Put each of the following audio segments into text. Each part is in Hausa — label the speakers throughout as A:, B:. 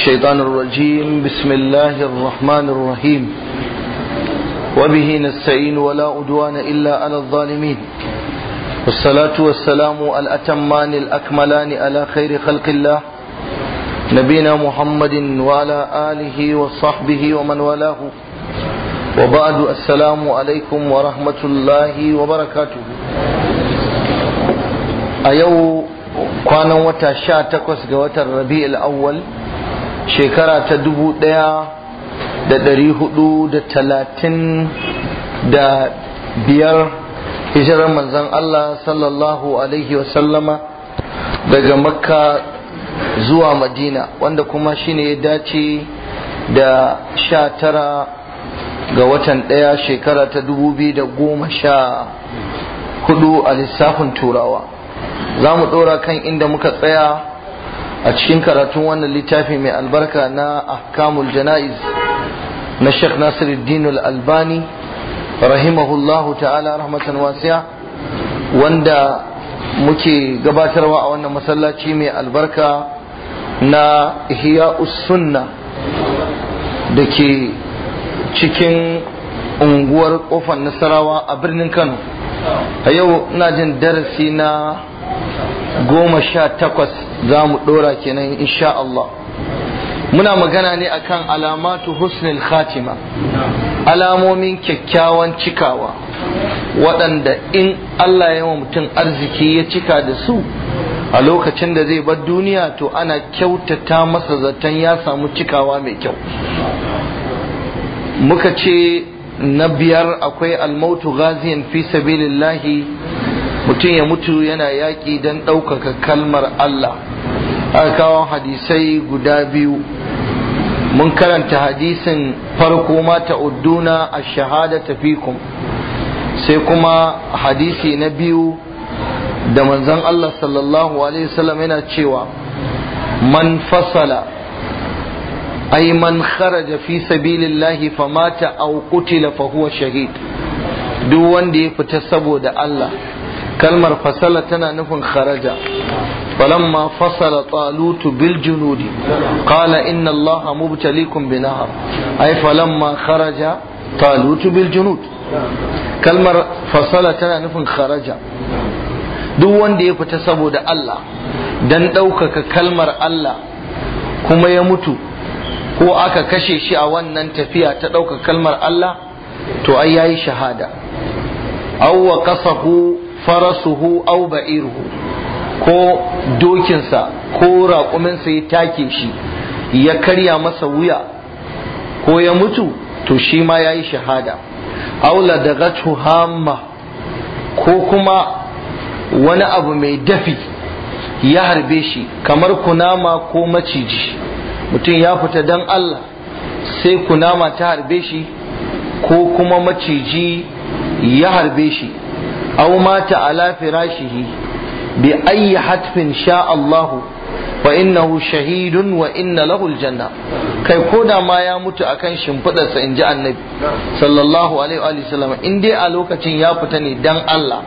A: الشيطان الرجيم بسم الله الرحمن الرحيم وبه نستعين ولا أدوان إلا على الظالمين والصلاة والسلام الأتمان الأكملان على خير خلق الله نبينا محمد وعلى آله وصحبه ومن والاه وبعد السلام عليكم ورحمة الله وبركاته أيو kwanan wata sha takwas ga watan rabi'ul awwal shekara ta dubu ɗaya da ɗari hudu da talatin da biyar hijirar manzon Allah sallallahu alaihi wasallama daga makka zuwa madina wanda kuma shine ya dace da sha tara ga watan ɗaya shekara ta dubu biyu da goma sha hudu a lissafin turawa za mu ɗora kan inda muka tsaya a cikin karatun wannan littafi mai albarka na ahkamul jana'iz na Sheikh Nasiruddin al-Albani rahimahullahu ta'ala rahmatan wasiya wanda muke gabatarwa a wannan masallaci mai albarka na Ihya sunna da ke cikin unguwar kofar nasarawa a birnin Kano a yau ina jin darasi na goma sha takwas za mu ɗora kenan insha Allah muna magana ne akan alamatu husnul khatima alamomin kyakkyawan cikawa waɗanda in Allah ya wa mutum arziki ya cika da su a lokacin da zai bar duniya to ana kyautata masa zaton ya samu cikawa mai kyau muka ce na biyar akwai almautu ghaziyan fi sabilillahi mutum ya mutu yana yaƙi don ɗaukaka kalmar Allah aka kawo hadisai guda biyu mun karanta hadisin farko ma ta'udduna a shahada tafikum sai kuma hadisi na biyu da manzon Allah sallallahu alaihi wasallam yana cewa man fasala ay man kharaja fi sabilillahi famata aw qutila fa huwa shahid duk wanda ya fita saboda Allah kalmar fasala tana nufin kharaja falamma fasala talutu bil junudi qala inna allaha mubtalikum bi nahar ay falamma kharaja talutu bil junud kalmar fasala tana nufin kharaja duk wanda ya fita saboda Allah dan ɗaukaka kalmar Allah kuma ya mutu ko aka kashe shi a wannan tafiya ta ɗaukaka kalmar Allah to ai yayi shahada awwa qasahu farasuhu aw ba'iruhu ko dokinsa ko raƙuminsa ya take shi ya karya masa wuya ko ya mutu to shi ma ya yi shahada aula daga hamma ko kuma wani abu mai dafi ya harbe shi kamar kunama ko maciji mutum ya fita don Allah sai kunama ta harbe shi ko kuma maciji ya harbe shi أو مات على فراشه بأي حتف شاء الله فإنه شهيد وإن له الجنة kai koda ma ya mutu akan shimfiɗarsa in ji annabi sallallahu alaihi wa sallam in dai a lokacin ya fita ne dan Allah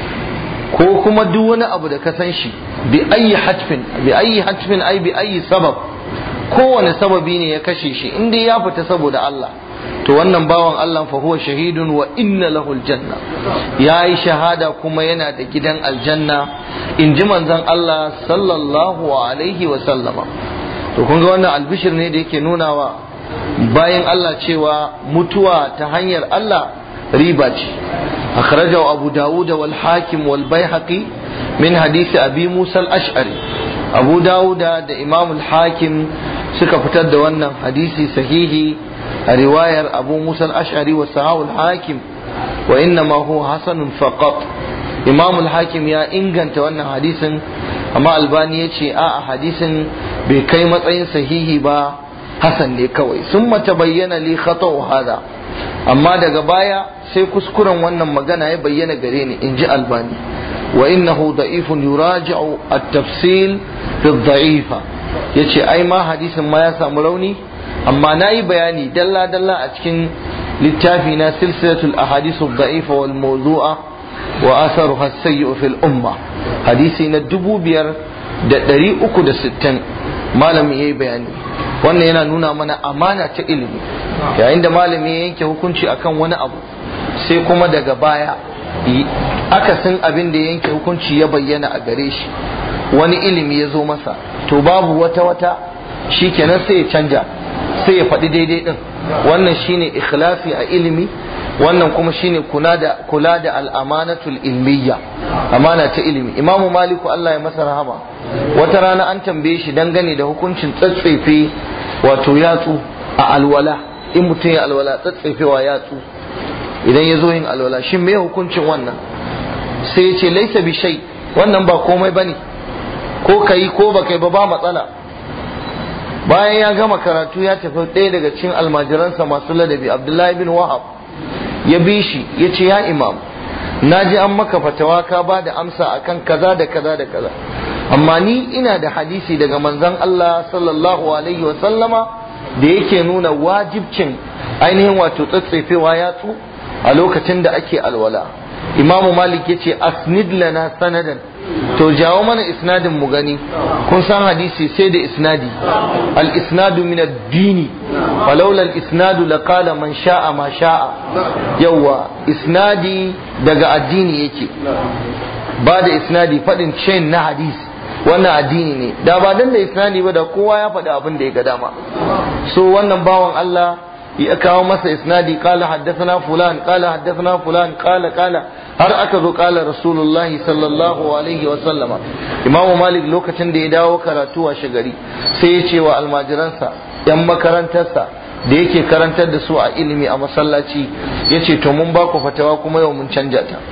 A: ko kuma duk wani abu da ka san shi bi ayi hatfin bi ayi hatfin ai bi ayi sabab kowane sababi ne ya kashe shi in dai ya fita saboda Allah to wannan bawan Allah fa huwa shahidun wa inna lahu aljanna yayi shahada kuma yana da gidan aljanna in ji manzon Allah sallallahu alaihi wa sallama to kun ga wannan albishir ne da yake nunawa bayan Allah cewa mutuwa ta hanyar Allah riba ce akhrajahu abu dawud wal hakim wal baihaqi min hadisi abi musa al-ash'ari abu dawuda da imam al-hakim suka fitar da wannan hadisi sahihi a riwayar abu musa al-ash'ari wa sahawul hakim wa inna ma huwa hasanun faqat imam al-hakim ya inganta wannan hadisin amma albani ya ce a hadisin bai kai matsayin sahihi ba hasan ne kawai sun mata bayyana li khata'u hada amma daga baya sai kuskuren wannan magana ya bayyana gare ni in ji albani wa innahu da'ifun yuraji'u at-tafsil fi ad-da'ifa yace ai ma hadisin ma ya samu rauni amma na yi bayani dalla dalla a cikin littafi na silsilatul ahadithu da'ifa wal mawdu'a wa atharuha as-sayyi'u fil umma hadisi na dubu biyar da ɗari uku da sittin malamin yayi bayani wannan yana nuna mana amana ta ilimi yayin da malami ya yanke hukunci akan wani abu sai kuma daga baya akasin abin da ya yanke hukunci ya bayyana a gare shi wani ilimi ya zo masa to babu wata wata shi kenan sai ya canja sai ya faɗi daidai ɗin wannan shine ikhlasi a ilimi wannan kuma shine kula da kula da al'amanatul ilmiya amana ta ilimi imamu maliku Allah ya masa rahama wata rana an tambaye shi dangane da hukuncin tsatsefe wato yatsu a alwala in mutum ya alwala tsatsefewa yatsu idan ya zo yin alwala shin me hukuncin wannan sai ya ce laisa bi shay wannan ba komai bane ko kai ko ba kai ba ba matsala bayan ya gama karatu ya tafi ɗaya daga cikin almajiransa masu ladabi abdullahi bin wahab ya bi shi ya ce ya imam na ji an maka fatawa ka ba da amsa akan kaza da kaza da kaza amma ni ina da hadisi daga manzon Allah sallallahu alaihi wa sallama da yake nuna wajibcin ainihin wato tsatsefewa yatsu a lokacin da ake alwala imamu malik ya ce asnid lana sanadan to jawo mana isnadin mu gani kun san hadisi sai da isnadi al isnadu min ad-dini falawla al isnadu laqala man sha'a ma sha'a yawa isnadi daga addini yake ba da isnadi fadin chain na hadisi wannan addini ne da ba dan da isnadi ba da kowa ya faɗi abin da ya ga dama so wannan bawan Allah ya kawo masa isnadi qala haddathana fulan qala haddathana fulan qala qala har aka zo qala rasulullahi sallallahu alaihi wa sallama imam malik lokacin da ya dawo karatu a shagari sai ya ce wa almajiransa yan makarantarsa da yake karantar da su a ilimi a masallaci ya ce to mun ba ku fatawa kuma yau mun canja ta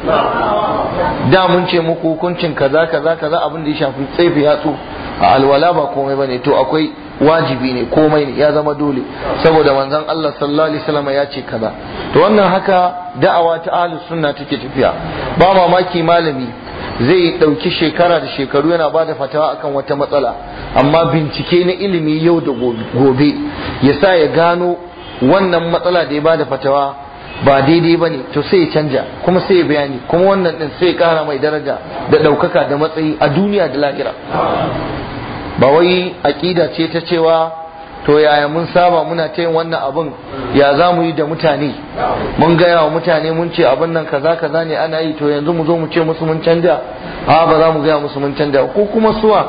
A: da mun ce muku hukuncin kaza kaza kaza abin da ya shafi tsefe yatsu a alwala ba komai bane to akwai wajibi ne komai ne ya zama dole saboda manzon Allah sallallahu alaihi wasallam ya ce kaza to wannan haka da'awa ta ahlus sunna take tafiya ba mamaki malami zai dauki shekara da shekaru yana bada fatawa akan wata matsala amma bincike na ilimi yau da gobe ya sa ya gano wannan matsala da ya bada fatawa ba daidai ba ne to sai ya canja kuma sai ya bayani kuma wannan din sai ya kara mai daraja da ɗaukaka da matsayi a duniya da lahira ba wai aƙida ce ta cewa to yaya mun saba muna ta yin wannan abin ya za mu yi da mutane mun gaya wa mutane mun ce abin nan kaza kaza ne ana yi to yanzu mu zo mu ce musu mun canja a ba za mu gaya musu mun canja ko kuma suwa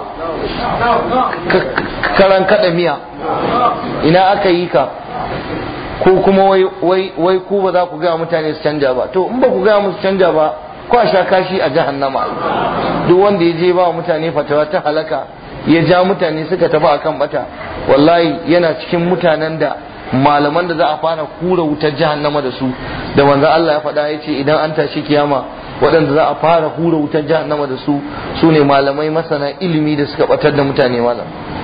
A: karan kada miya ina aka yi ka ko kuma wai wai wai ku ba za ku gaya mutane su canja ba to in ba ku gaya musu canja ba ko a sha kashi a jahannama duk wanda ya je ba wa mutane fatawa ta halaka ya ja mutane suka tafi akan bata wallahi yana cikin mutanen da malaman da za a fara kura wutar jahannama da su da manzo Allah ya faɗa ya ce idan an tashi kiyama waɗanda za a fara hura wutar jahannama da su su ne malamai masana ilimi da suka batar da mutane malam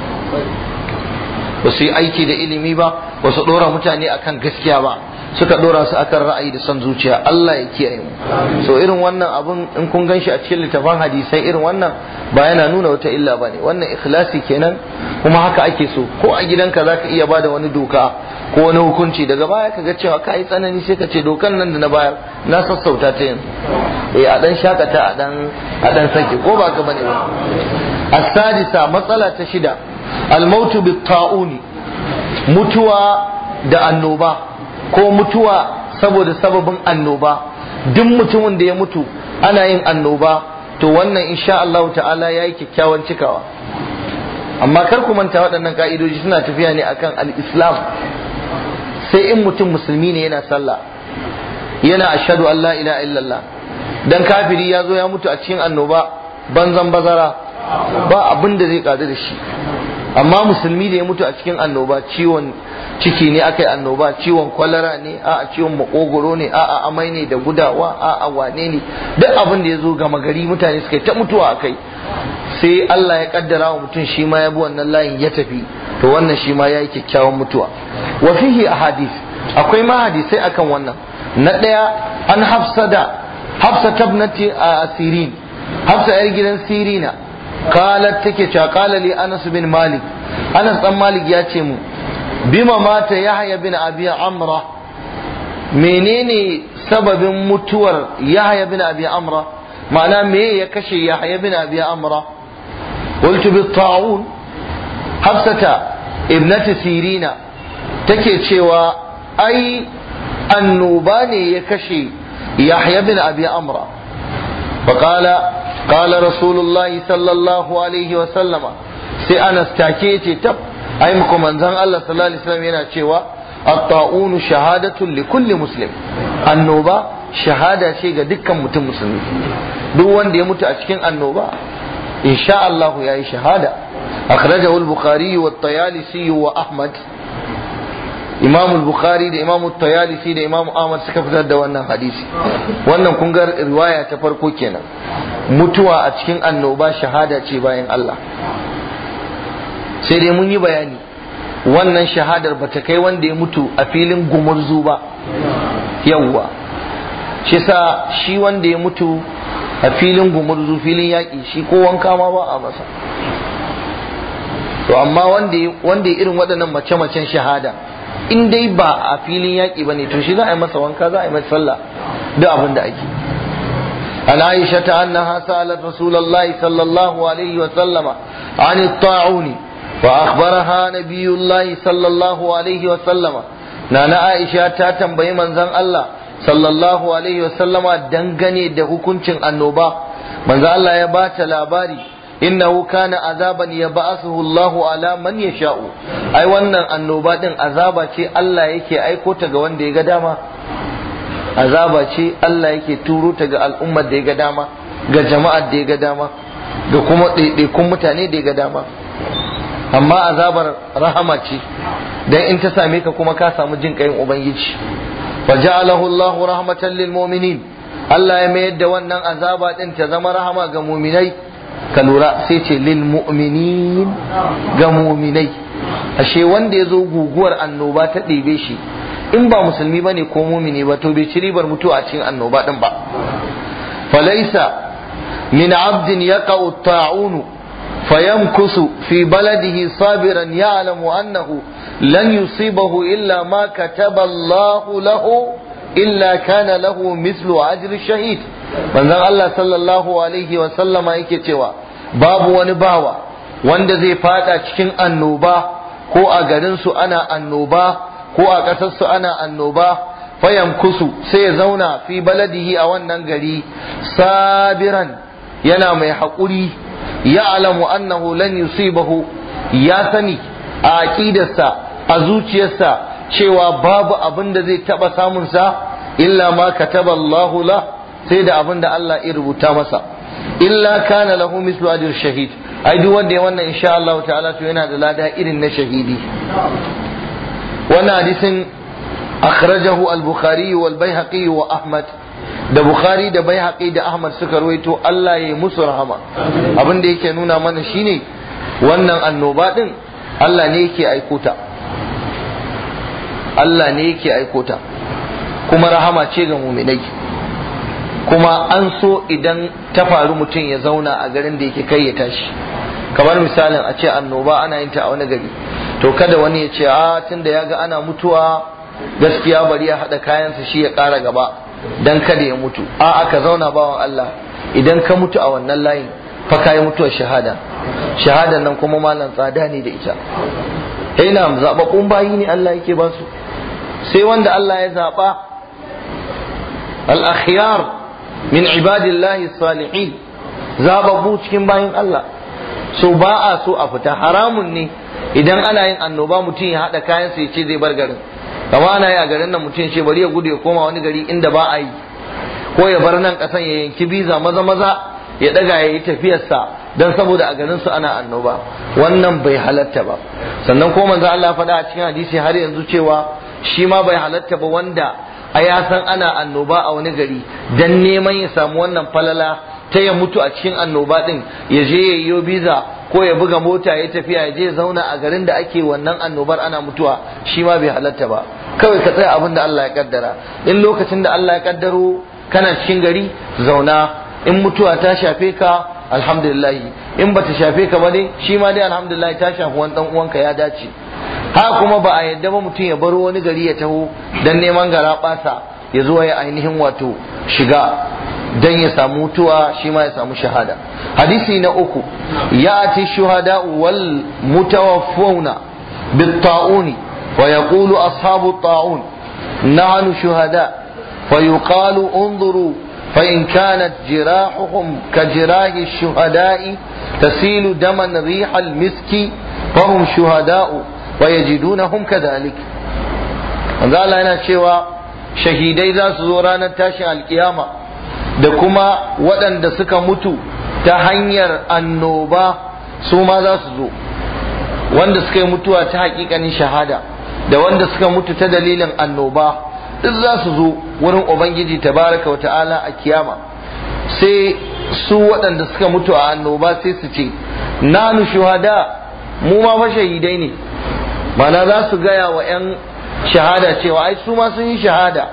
A: ba su yi aiki da ilimi ba ba su ɗora mutane akan gaskiya ba suka ɗora su akan ra'ayi da son zuciya Allah ya kiyaye mu so irin wannan abun in kun gan shi a cikin littafin hadisai irin wannan ba yana nuna wata illa ba ne wannan ikhlasi kenan kuma haka ake so ko a gidanka za ka iya ba da wani doka ko wani hukunci daga baya ka ga cewa ka yi tsanani sai ka ce dokan nan da na bayar na sassauta ta yanzu eh a dan shakata a dan a dan sake ko ba ka bane ba as-sadisa matsala ta shida al-mautu bit-ta'uni mutuwa da annoba ko mutuwa saboda sababin annoba duk mutumin da ya mutu ana yin annoba to wannan insha Allah ta'ala yayi kyakkyawan cikawa amma kar ku manta waɗannan ka'idoji suna tafiya ne akan al-islam sai in mutum musulmi ne yana sallah yana ashhadu an la ilaha illallah dan kafiri ya zo ya mutu a cikin annoba banzan bazara ba abin da zai kadu da shi amma musulmi da ya mutu a cikin annoba ciwon ciki ne aka yi annoba ciwon kwalara ne a ciwon makogoro ne a amai ne da gudawa a wane ne duk abin da ya zo gama gari mutane suka ta mutuwa a kai sai Allah ya kaddara wa mutum shi ma ya bi wannan layin ya tafi to wannan shi ma ya yi kyakkyawan mutuwa wa fihi ahadith akwai ma hadisai akan wannan na ɗaya an hafsa da hafsa tabnati a asirin hafsa yar gidan sirina qalat take cewa qala li anas bin malik anas dan malik ya ce mu bima mata yahya bin abi amra menene sababin mutuwar yahya bin abi amra ma'ana me ya kashe yahya bin abi amra qultu bi ta'un hafsata ibnatu sirina take cewa ai annoba ne ya kashe yahya bin abi amra فقال قال رسول الله صلى الله عليه وسلم sai anas take ce tab ai muku manzon Allah sallallahu alaihi wasallam yana cewa at-ta'unu shahadatun li kulli muslim annoba shahada ce ga dukkan mutum musulmi duk wanda ya mutu a cikin annoba insha Allah yayi shahada akhrajahu al-bukhari wa at-tayalisi wa ahmad imam al-bukhari da imam at-tayalisi da imam ahmad suka fitar da wannan hadisi wannan kun ga riwaya ta farko kenan mutuwa a cikin annoba shahada ce bayan Allah sai dai mun yi bayani wannan shahadar ba ta kai wanda ya mutu a filin gumurzu ba yawwa shi sa shi wanda ya mutu a filin gumurzu filin yaƙi shi ko wanka ma ba a masa to amma wanda ya irin waɗannan mace-macen shahada in dai ba a filin yaƙi ba ne to shi za a yi masa wanka za a yi masa sallah duk abin da ake عن عائشة أنها سألت رسول الله صلى الله عليه وسلم عن الطاعون فأخبرها نبي الله صلى الله عليه وسلم نانا عائشة تاتم بي منزن الله صلى الله عليه وسلم دنغني ده كنشن النوبة منزن الله يبات لاباري إنه كان عذابا يبعثه الله على من يشاء أي وانا النوبة دن عذابا شي الله يكي أي كوتا غوان دي قداما azaba ce Allah yake turo ta ga al'ummar da ya ga dama ga jama'ar da ya ga dama ga kuma ɗaiɗaikun mutane da ya ga dama amma azabar rahama ce dan in ta same ka kuma ka samu jin ƙayin ubangiji fa ja'alahu Allahu rahmatan lil mu'minin Allah ya mayar da wannan azaba din ta zama rahama ga mu'minai ka lura sai ce lil mu'minin ga mu'minai ashe wanda ya zo guguwar annoba ta ɗebe shi in ba musulmi bane ko mumini ba to bai ci ribar mutuwa a cikin annoba din ba falaisa min abdin yaqa'u ta'unu fayamkusu fi baladihi sabiran ya'lamu annahu lan yusibahu illa ma kataba Allah lahu illa kana lahu mislu ajri shahid manzon Allah sallallahu alaihi wa sallama yake cewa babu wani bawa wanda zai fada cikin annoba ko a garin su ana annoba ko a ƙasarsu ana annoba fayan kusu sai ya zauna fi baladihi a wannan gari sabiran yana mai haƙuri ya alamu annahu lan yusibahu ya sani a aƙidarsa a zuciyarsa cewa babu abin da zai taɓa samunsa illa ma kataba Allahu la sai da abin da Allah ya rubuta masa illa kana lahu mislu ajr shahid ai duk wanda ya wannan insha Allah ta'ala to yana da lada irin na shahidi wannan hadisin akhrajahu al-bukhari wal baihaqi wa ahmad da bukhari da baihaqi da ahmad suka ruwaito Allah ya yi musu rahama abin da yake nuna mana shine wannan annoba din Allah ne yake aiko ta Allah ne yake aiko ta kuma rahama ce ga muminai kuma an so idan ta faru mutum ya zauna a garin da yake kai ya tashi kamar misalin a ce annoba ana yin ta a wani gari to kada wani ya ce a tunda ya ga ana mutuwa gaskiya bari ya haɗa kayansa shi ya ƙara gaba dan kada ya mutu a aka zauna bawan Allah idan ka mutu a wannan layin fa kai mutuwar shahada shahadan nan kuma malam tsada ne da ita ina zababbun bayi ne Allah yake ba su sai wanda Allah ya zaba al-akhyar min ibadillahi salihin zababbu cikin bayin Allah so ba a so a fita haramun ne idan ana yin annoba mutum ya haɗa kayan ya ce zai bar garin kama ana yi a garin nan mutum ce bari ya gudu ya koma wani gari inda ba a yi ko ya bar nan ƙasan ya yanki biza maza maza ya ɗaga ya yi tafiyarsa don saboda a garin su ana annoba wannan bai halatta ba sannan ko manzo Allah faɗa a cikin hadisi har yanzu cewa shi ma bai halatta ba wanda a ya san ana annoba a wani gari dan neman ya samu wannan falala ta ya mutu a cikin annoba din ya je ya yi biza ko ya buga mota ya tafiya ya je zauna a garin da ake wannan annobar ana mutuwa shi ma bai halatta ba kawai ka tsaya abin da Allah ya kaddara in lokacin da Allah ya kaddaro kana cikin gari zauna in mutuwa ta shafe ka alhamdulillah in bata shafe ka ba dai shi ma dai alhamdulillah ta shafi wani dan uwanka ya dace ha kuma ba a yadda ba mutum ya baro wani gari ya taho dan neman gara basa ya zo ya ainihin wato shiga dan ya samu mutuwa shi ma ya samu shahada hadisi na uku ya ati shuhada wal mutawaffawna بالطاعون ويقول أصحاب الطاعون نحن شهداء فيقال انظروا فإن كانت جراحهم كجراح الشهداء تسيل دما ريح المسك فهم شهداء ويجدونهم كذلك manzo Allah yana cewa shahidai za su zo ranar tashin alkiyama da kuma waɗanda suka mutu ta hanyar annoba su ma za su zo wanda suka yi mutuwa ta hakikanin shahada da wanda suka mutu ta dalilin annoba duk za su zo wurin ubangiji tabaraka wa ta'ala a kiyama sai su waɗanda suka mutu a annoba sai su ce nanu shuhada mu ma fa shahidai ne mana za su gaya wa 'yan shahada cewa ai su ma sun yi shahada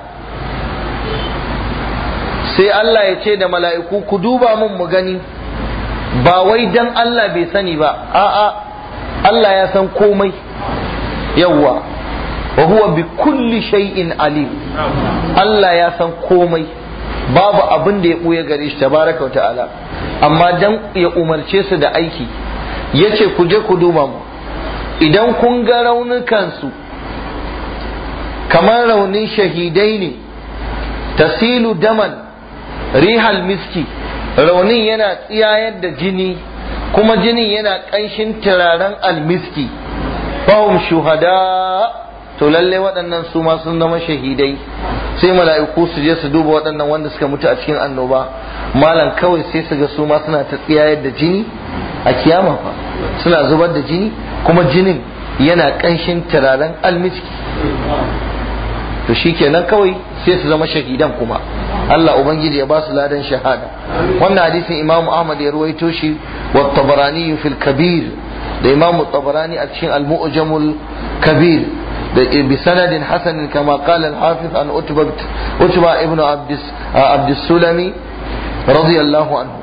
A: sai Allah ya ce da mala'iku ku duba mun mu gani ba wai dan Allah bai sani ba a'a Allah ya san komai yawwa wa huwa bi kulli shay'in alim Allah ya san komai babu abin da ya ɓuya gare shi tabaraka wa ta'ala amma dan ya umarce su da aiki yace ku je ku duba mu idan kun ga raunukansu kamar raunin shahidai ne tasilu daman rihal miski raunin yana tsiyayar da jini kuma jinin yana ƙanshin turaren almiski fahim shuhada to lalle waɗannan su ma sun zama shahidai sai mala'iku su je su duba waɗannan wanda suka mutu a cikin annoba malam kawai sai su ga su ma suna ta tsiyayar da jini a kiyama fa suna zubar da jini kuma jinin yana ƙanshin turaren almiski to shikenan kawai sai su zama shahidan kuma Allah ubangiji ya ba su ladan shahada wannan hadisin Imam Ahmad ya ruwaito shi wa Tabarani fil Kabir da Imam Tabarani a cikin Al-Mu'jamul Kabir da bi sanadin hasan kama qala al-Hafiz an Utba Utba ibn Abd Abd Sulami radiyallahu anhu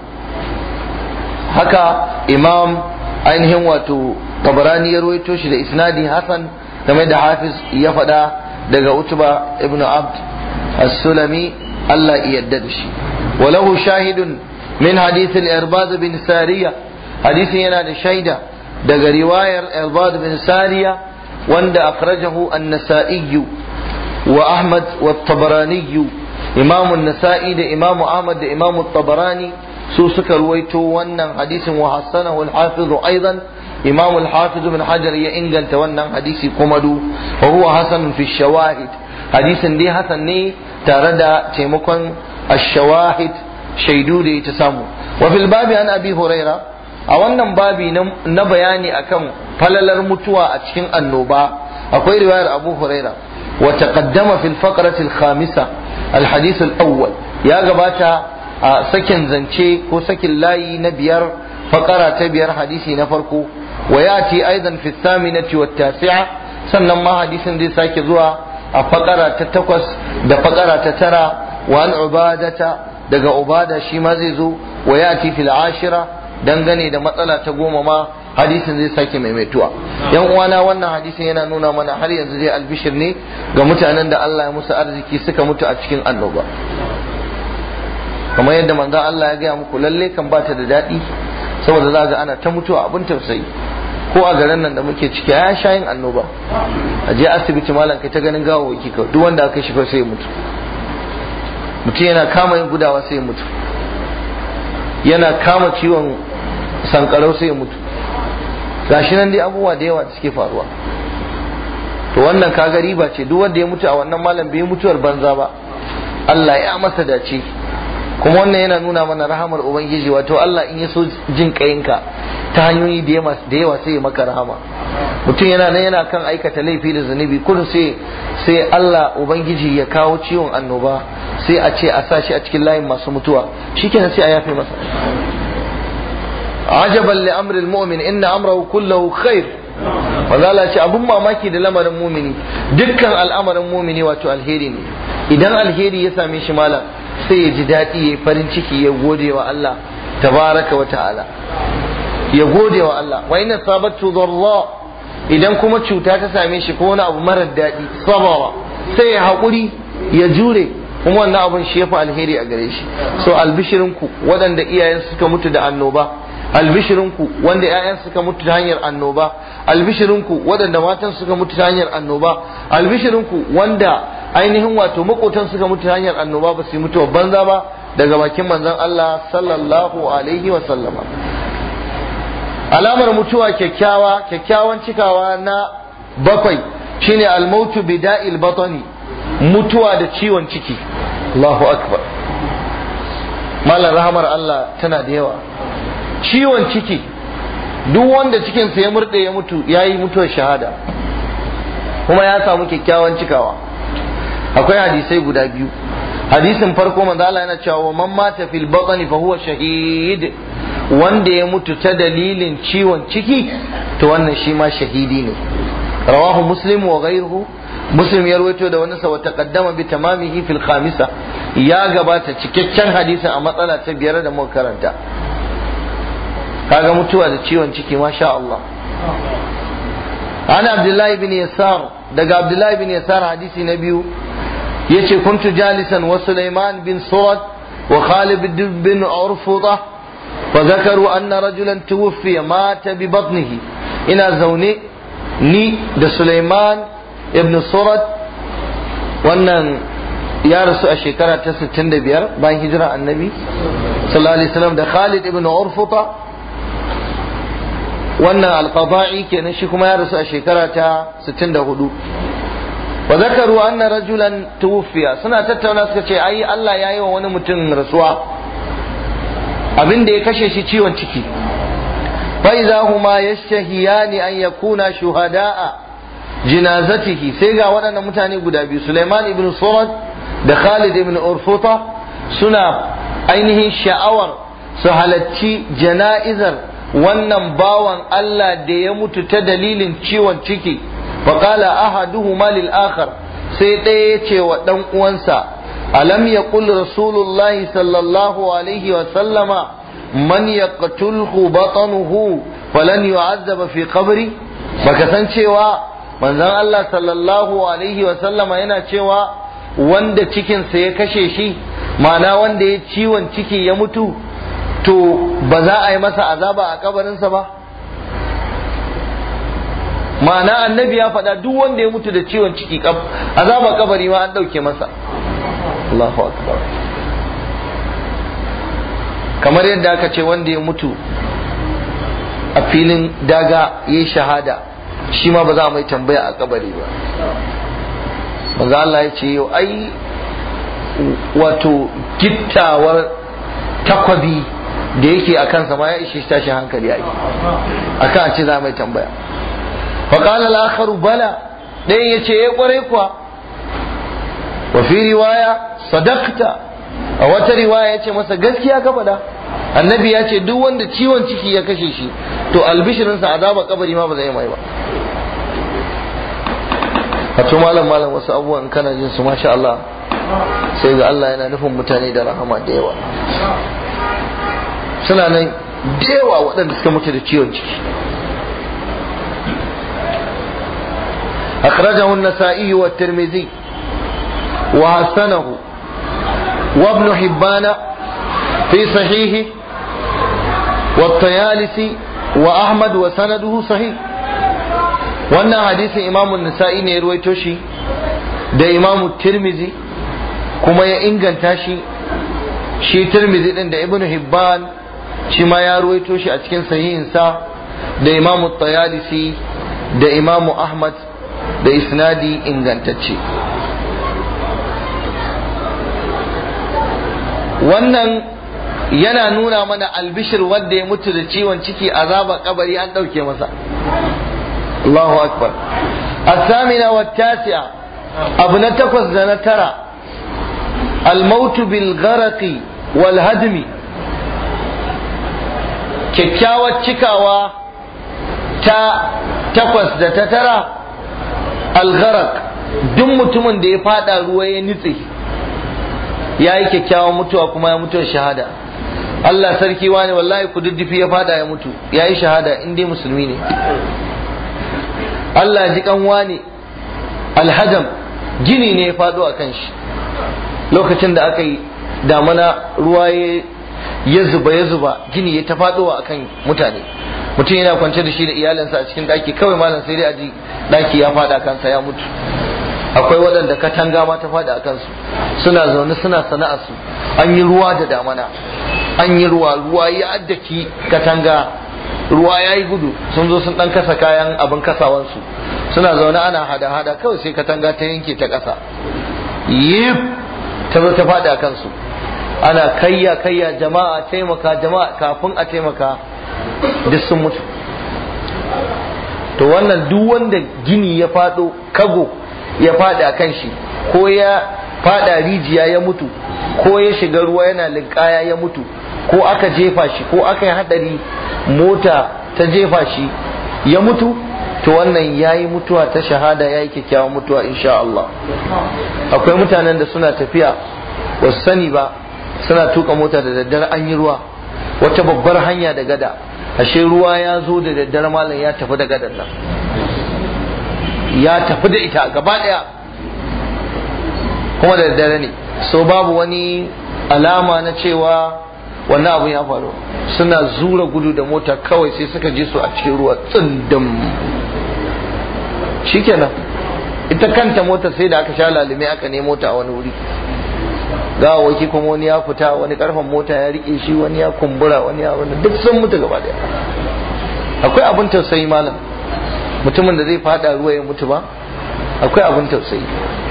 A: haka Imam ainihin wato Tabarani ya ruwaito shi da isnadi hasan game da Hafiz ya faɗa daga Utba ibn Abd as-Sulami Allah ya yarda da shi walahu shahidun min hadith al-Irbad bin Sariya hadisin yana da shaida daga riwayar Irbad bin Sariya wanda akhrajahu an-Nasa'i wa Ahmad wa tabarani Imam an-Nasa'i da Imam Ahmad da Imam tabarani su suka ruwaito wannan hadisin wa hassanahu al-Hafiz aidan imam al-hafiz bin hajar ya inganta wannan hadisi kuma du wa huwa hasan fi shawahid hadisin dai hasan ne tare da taimakon ash-shawahid shaidu da ya samu wa fil babi an abi huraira a wannan babi na bayani akan falalar mutuwa a cikin annoba akwai riwayar abu huraira wa taqaddama fil faqrati al-khamisa al-hadith al-awwal ya gabata a sakin zance ko sakin layi na biyar fakara ta biyar hadisi na farko وياتي ايضا في الثامنه والتاسعه sannan ma hadisin zai sake zuwa a fakara ta takwas da fakara ta tara wa an ubadata daga ubada shi ma zai zo wa yati fil ashira dangane da matsala ta goma ma hadisin zai sake maimaituwa yan uwana wannan hadisin yana nuna mana har yanzu dai albishir ne ga mutanen da Allah ya musu arziki suka mutu a cikin annoba kamar yadda manzo Allah ya gaya muku lalle kan bata da daɗi saboda za ga ana ta mutuwa abin tausayi ko a garin nan da muke ciki ya sha yin annoba a je asibiti malam kai ta ganin gawawaki ka duk wanda aka shi sai ya mutu mutum yana kama yin gudawa sai ya mutu yana kama ciwon sankarau sai ya mutu gashi nan dai abubuwa da yawa da suke faruwa to wannan kaga riba ce duk wanda ya mutu a wannan malam bai mutuwar banza ba Allah ya masa dace kuma wannan yana nuna mana rahamar ubangiji wato Allah in ya so jin kayinka ta hanyoyi da yawa sai ya maka rahama mutum yana nan yana kan aikata laifi da zunubi kullum sai sai Allah ubangiji ya kawo ciwon annoba sai a ce a sa shi a cikin layin masu mutuwa shikenan sai a yafe masa ajaban li amril mu'min inna amrahu kullahu khair wanda Allah ce abun mamaki da lamarin mumini dukkan al'amarin mumini wato alheri ne idan alheri ya same shi malam sai ya ji daɗi ya farin ciki ya gode wa Allah tabaraka wa ta'ala ya gode wa Allah wa ina sabatu dharra idan kuma cuta ta same shi ko wani abu marar daɗi sabawa sai ya haƙuri ya jure kuma wannan abun shi yafi alheri a gare shi so albishirinku waɗanda iyayen suka mutu da annoba albishirinku wanda 'ya'yan suka mutu ta hanyar annoba albishirinku waɗanda matan suka mutu ta hanyar annoba albishirinku wanda ainihin wato makotan suka mutu ta hanyar annoba ba su yi mutuwa banza ba daga bakin manzon Allah sallallahu alaihi wa sallama alamar mutuwa kyakkyawa kyakkyawan cikawa na bakwai shine almautu bida'il batani mutuwa da ciwon ciki Allahu akbar malar rahamar Allah tana da yawa ciwon ciki duk wanda cikinsa ya murɗe ya mutu ya yi mutuwar shahada kuma ya samu kyakkyawan cikawa akwai hadisai guda biyu hadisin farko manzo Allah yana cewa man mata fil batni fa huwa shahid wanda ya mutu ta dalilin ciwon ciki to wannan shi ma shahidi ne rawahu muslim wa ghayruhu muslim ya rawaito da wani sa taqaddama bi tamamihi fil khamisa ya gabata cikakken hadisin a matsala ta biyar da muka karanta kaga mutuwa da ciwon ciki masha Allah ana abdullahi bin yasar daga abdullahi bin yasar hadisi na biyu yace kuntu jalisan wa sulaiman bin surat wa khalid bin urfuta fa zakaru anna rajulan tuwfiya mata bi batnihi ina zaune ni da sulaiman ibn surat wannan ya rasu a shekara ta 65 bayan hijira annabi sallallahu alaihi wasallam da khalid ibn urfuta wannan alqada'i kenan shi kuma ya rasu a shekara ta 64 wa zakaru anna rajulan tuwfiya suna tattauna suka ce ai Allah ya yi wa wani mutum rasuwa abin da ya kashe shi ciwon ciki fa idza huma yashtahiyani an yakuna shuhada'a jinazatihi sai ga waɗannan mutane guda biyu Sulaiman ibn Surat da Khalid ibn Urfuta suna ainihin sha'awar su halacci jana'izar wannan bawan Allah da ya mutu ta dalilin ciwon ciki faƙala ahaduhuma lil akhar sai ɗaya ya ce wa ɗan uwansa alam yaqul rasulullahi sallallahu alaihi wa sallama man yaqtulhu batanuhu falan yu'azzaba fi qabri baka san cewa manzon Allah sallallahu alaihi wa sallama yana cewa wanda cikinsa ya kashe shi ma'ana wanda ya ciwon ciki ya mutu to ba za a yi masa azaba a kabarinsa ba ma'ana annabi ya faɗa duk wanda ya mutu da ciwon ciki azaba kabari ma an ɗauke masa Allahu akbar kamar yadda aka ce wanda ya mutu a filin daga ya yi shahada shi ma ba za a mai tambaya a kabari ba manzo Allah ya ce yau ai wato gittawar takwabi da yake a kansa ma ya ishe tashin hankali ai akan ce za mai tambaya fa qala al-akharu bala ɗayan ya ce ya kware kuwa wa fi riwaya sadaqta a wata riwaya ya ce masa gaskiya ka faɗa annabi ya ce duk wanda ciwon ciki ya kashe shi to albishirinsa azaba kabari ma ba zai mai ba wato malam malam wasu abubuwan kana jin su masha Allah sai ga Allah yana nufin mutane da rahama da yawa suna nan da yawa waɗanda suka mutu da ciwon ciki أخرجه النسائي والترمذي وحسنه وابن حبان في صحيحه والطيالسي وأحمد وسنده صحيح wannan hadisin imamu nisa'i ne ya ruwaito shi da imamu tirmizi kuma ya inganta shi shi tirmizi din da ibnu hibban shi ma ya ruwaito shi a cikin sahihinsa da imamu tayalisi da imamu ahmad da isnadi ingantacce wannan yana nuna mana albishir wanda ya mutu da ciwon ciki azaba kabari an ɗauke masa الله أكبر الثامنة والتاسعة أبنى تقص ترى الموت بالغرق والهدم kyakkyawar cikawa ta takwas da ta tara algharak duk mutumin da ya fada ruwa ya nitse ya yi kyakkyawan mutuwa kuma ya mutuwar shahada Allah sarki wani wallahi kududdufi ya fada ya mutu ya yi shahada in dai musulmi ne Allah ji kanwa ne alhadam gini ne ya faɗo a kan shi lokacin da aka yi damana ruwa ya zuba ya zuba gini ya ta faɗo a kan mutane mutum yana kwance da shi da iyalinsa a cikin daki kawai malam sai dai a ji daki ya fada kansa ya mutu akwai waɗanda katanga ma ta fada a kansu suna zaune suna sana'arsu an yi ruwa da damana an yi ruwa ruwa ya addaki katanga ruwa ya yi gudu sun zo sun ɗan kasa kayan abin kasawansu suna zaune ana hada-hada kawai sai katanga ta yanke ta ƙasa yif ta zo ta fada a kansu ana kayya kayya jama'a taimaka jama'a kafin a taimaka duk sun mutu to wannan duk wanda gini ya fado kago ya fada a kan shi ko ya fada rijiya ya mutu ko ya shiga ruwa yana linkaya ya mutu ko aka jefa shi ko aka yi hadari mota ta jefa shi ya mutu to wannan ya yi mutuwa ta shahada ya yi kyakkyawan mutuwa insha Allah akwai mutanen da suna tafiya wasu sani ba suna tuka mota da daddare an yi ruwa wata babbar hanya da gada ashe ruwa ya zo da daddare malam ya tafi da gadar nan ya tafi da ita gaba daya kuma da daddare ne so babu wani alama na cewa wannan abu ya faru suna zura gudu da mota kawai sai suka je su a cikin ruwa tsindin shikenan ita kanta mota sai da aka sha lalime aka nemo ta a wani wuri gawawaki kuma wani ya fita wani karfan mota ya rike shi wani ya kumbura wani ya wani duk sun mutu gaba daya akwai abin tausayi malam mutumin da zai fada ruwa ya mutu ba akwai abin tausayi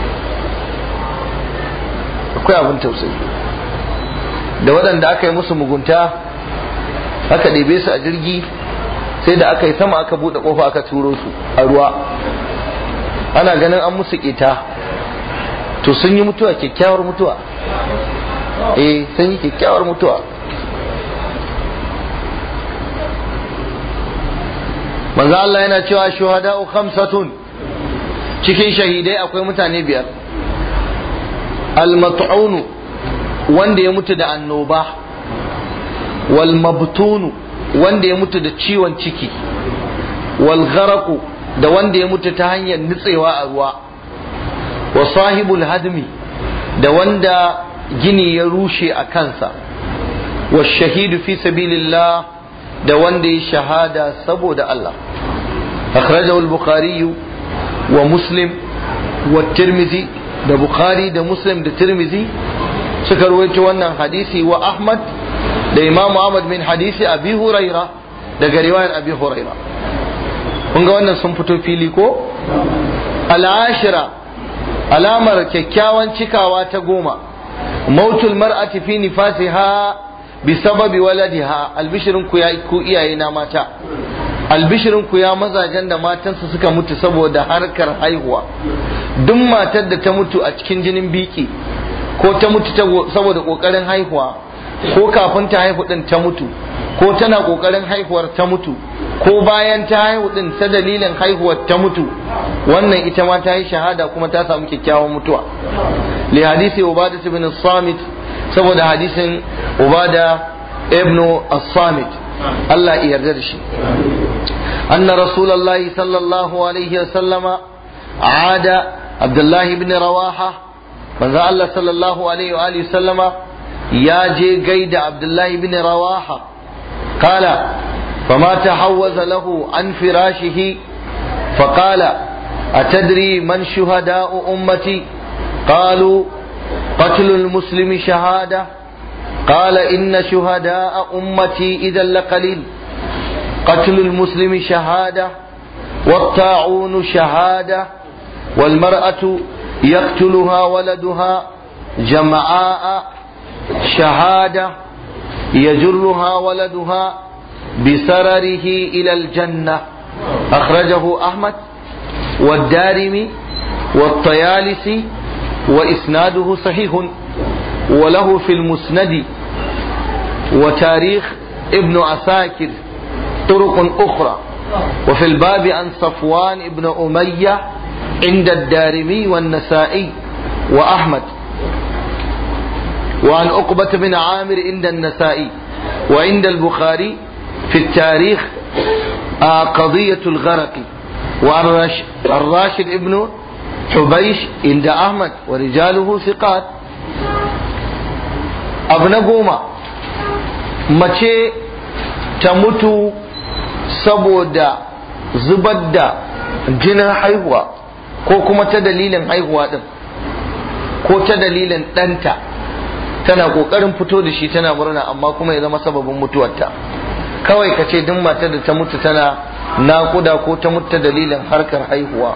A: akwai abin tausayi da waɗanda aka yi musu mugunta aka ɗebe su a jirgi sai da aka yi sama aka buɗe ƙofa aka turo su a ruwa ana ganin an musu ƙeta to sun yi mutuwa kyakkyawar mutuwa eh sun yi kyakkyawar mutuwa manzo Allah yana cewa shuhada'u khamsatun cikin shahidai akwai mutane biyar al-mat'unu wanda ya mutu da annoba wal mabtunu wanda ya mutu da ciwon ciki wal gharaqu da wanda ya mutu ta hanyar nutsewa a ruwa wa sahibul hadmi da wanda gini ya rushe a kansa wa shahidu fi sabilillah da wanda ya shahada saboda Allah akhrajahu al-bukhari wa muslim wa tirmidhi da bukhari da muslim da tirmidhi suka rawaito wannan hadisi wa ahmad da imamu ahmad min hadisi abi huraira daga riwayar abi huraira kun ga wannan sun fito fili ko al'ashira alamar kyakkyawan cikawa ta goma mautul mar'ati fi nifasiha bi sababi waladiha albishirin ku ya ku iyaye na mata albishirin ku ya mazajen da matansu suka mutu saboda harkar haihuwa duk matar da ta mutu a cikin jinin biki ko ta mutu saboda kokarin haihuwa ko kafin ta haihu din ta mutu ko tana kokarin haihuwar ta mutu ko bayan ta haihu din ta dalilin haihuwar ta mutu wannan ita ma ta yi shahada kuma ta samu kyakkyawan mutuwa li hadisi ubada ibn samit saboda hadisin ubada ibn as-samit Allah ya yarda da shi anna rasulullahi sallallahu alaihi wa sallama ada abdullahi ibn rawaha manzo Allah sallallahu alaihi wa alihi sallama ya je gaida abdullahi ibn rawaha qala فما تحوز له عن فراشه فقال أتدري من شهداء أمتي قالوا قتل المسلم شهادة قال إن شهداء أمتي إذا لقليل قتل المسلم شهادة والطاعون شهادة والمرأة يقتلها ولدها جمعاء شهادة يجرها ولدها بسرره إلى الجنة أخرجه أحمد والدارمي والطيالسي وإسناده صحيح وله في المسند وتاريخ ابن عساكر طرق أخرى وفي الباب عن صفوان ابن أمية عند الدارمي والنسائي وأحمد وعن عقبة بن عامر عند النسائي وعند البخاري في التاريخ آه قضية الغرق وعن الراشد ابن حبيش عند أحمد ورجاله ثقات ابن قوما mace ta mutu saboda zubar da jinin haihuwa ko kuma ta dalilin haihuwa din ko ta dalilin ɗanta tana ƙoƙarin fito da shi tana murna amma kuma ya zama sababin mutuwarta kawai ka ce duk matar da ta mutu tana naƙuda ko ta mutu dalilin harkar haihuwa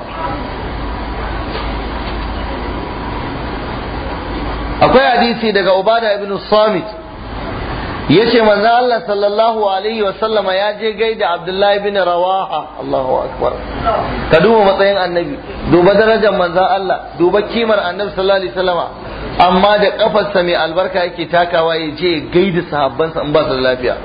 A: akwai hadisi daga ubada ibn samit yace manzo Allah sallallahu alaihi wa sallama ya je gaida Abdullahi bin Rawaha Allahu akbar ka duba matsayin annabi duba darajar manzo Allah duba kimar annabi sallallahu alaihi wasallama amma da kafarsa mai albarka yake takawa ya je gaida sahabbansa in ba su da lafiya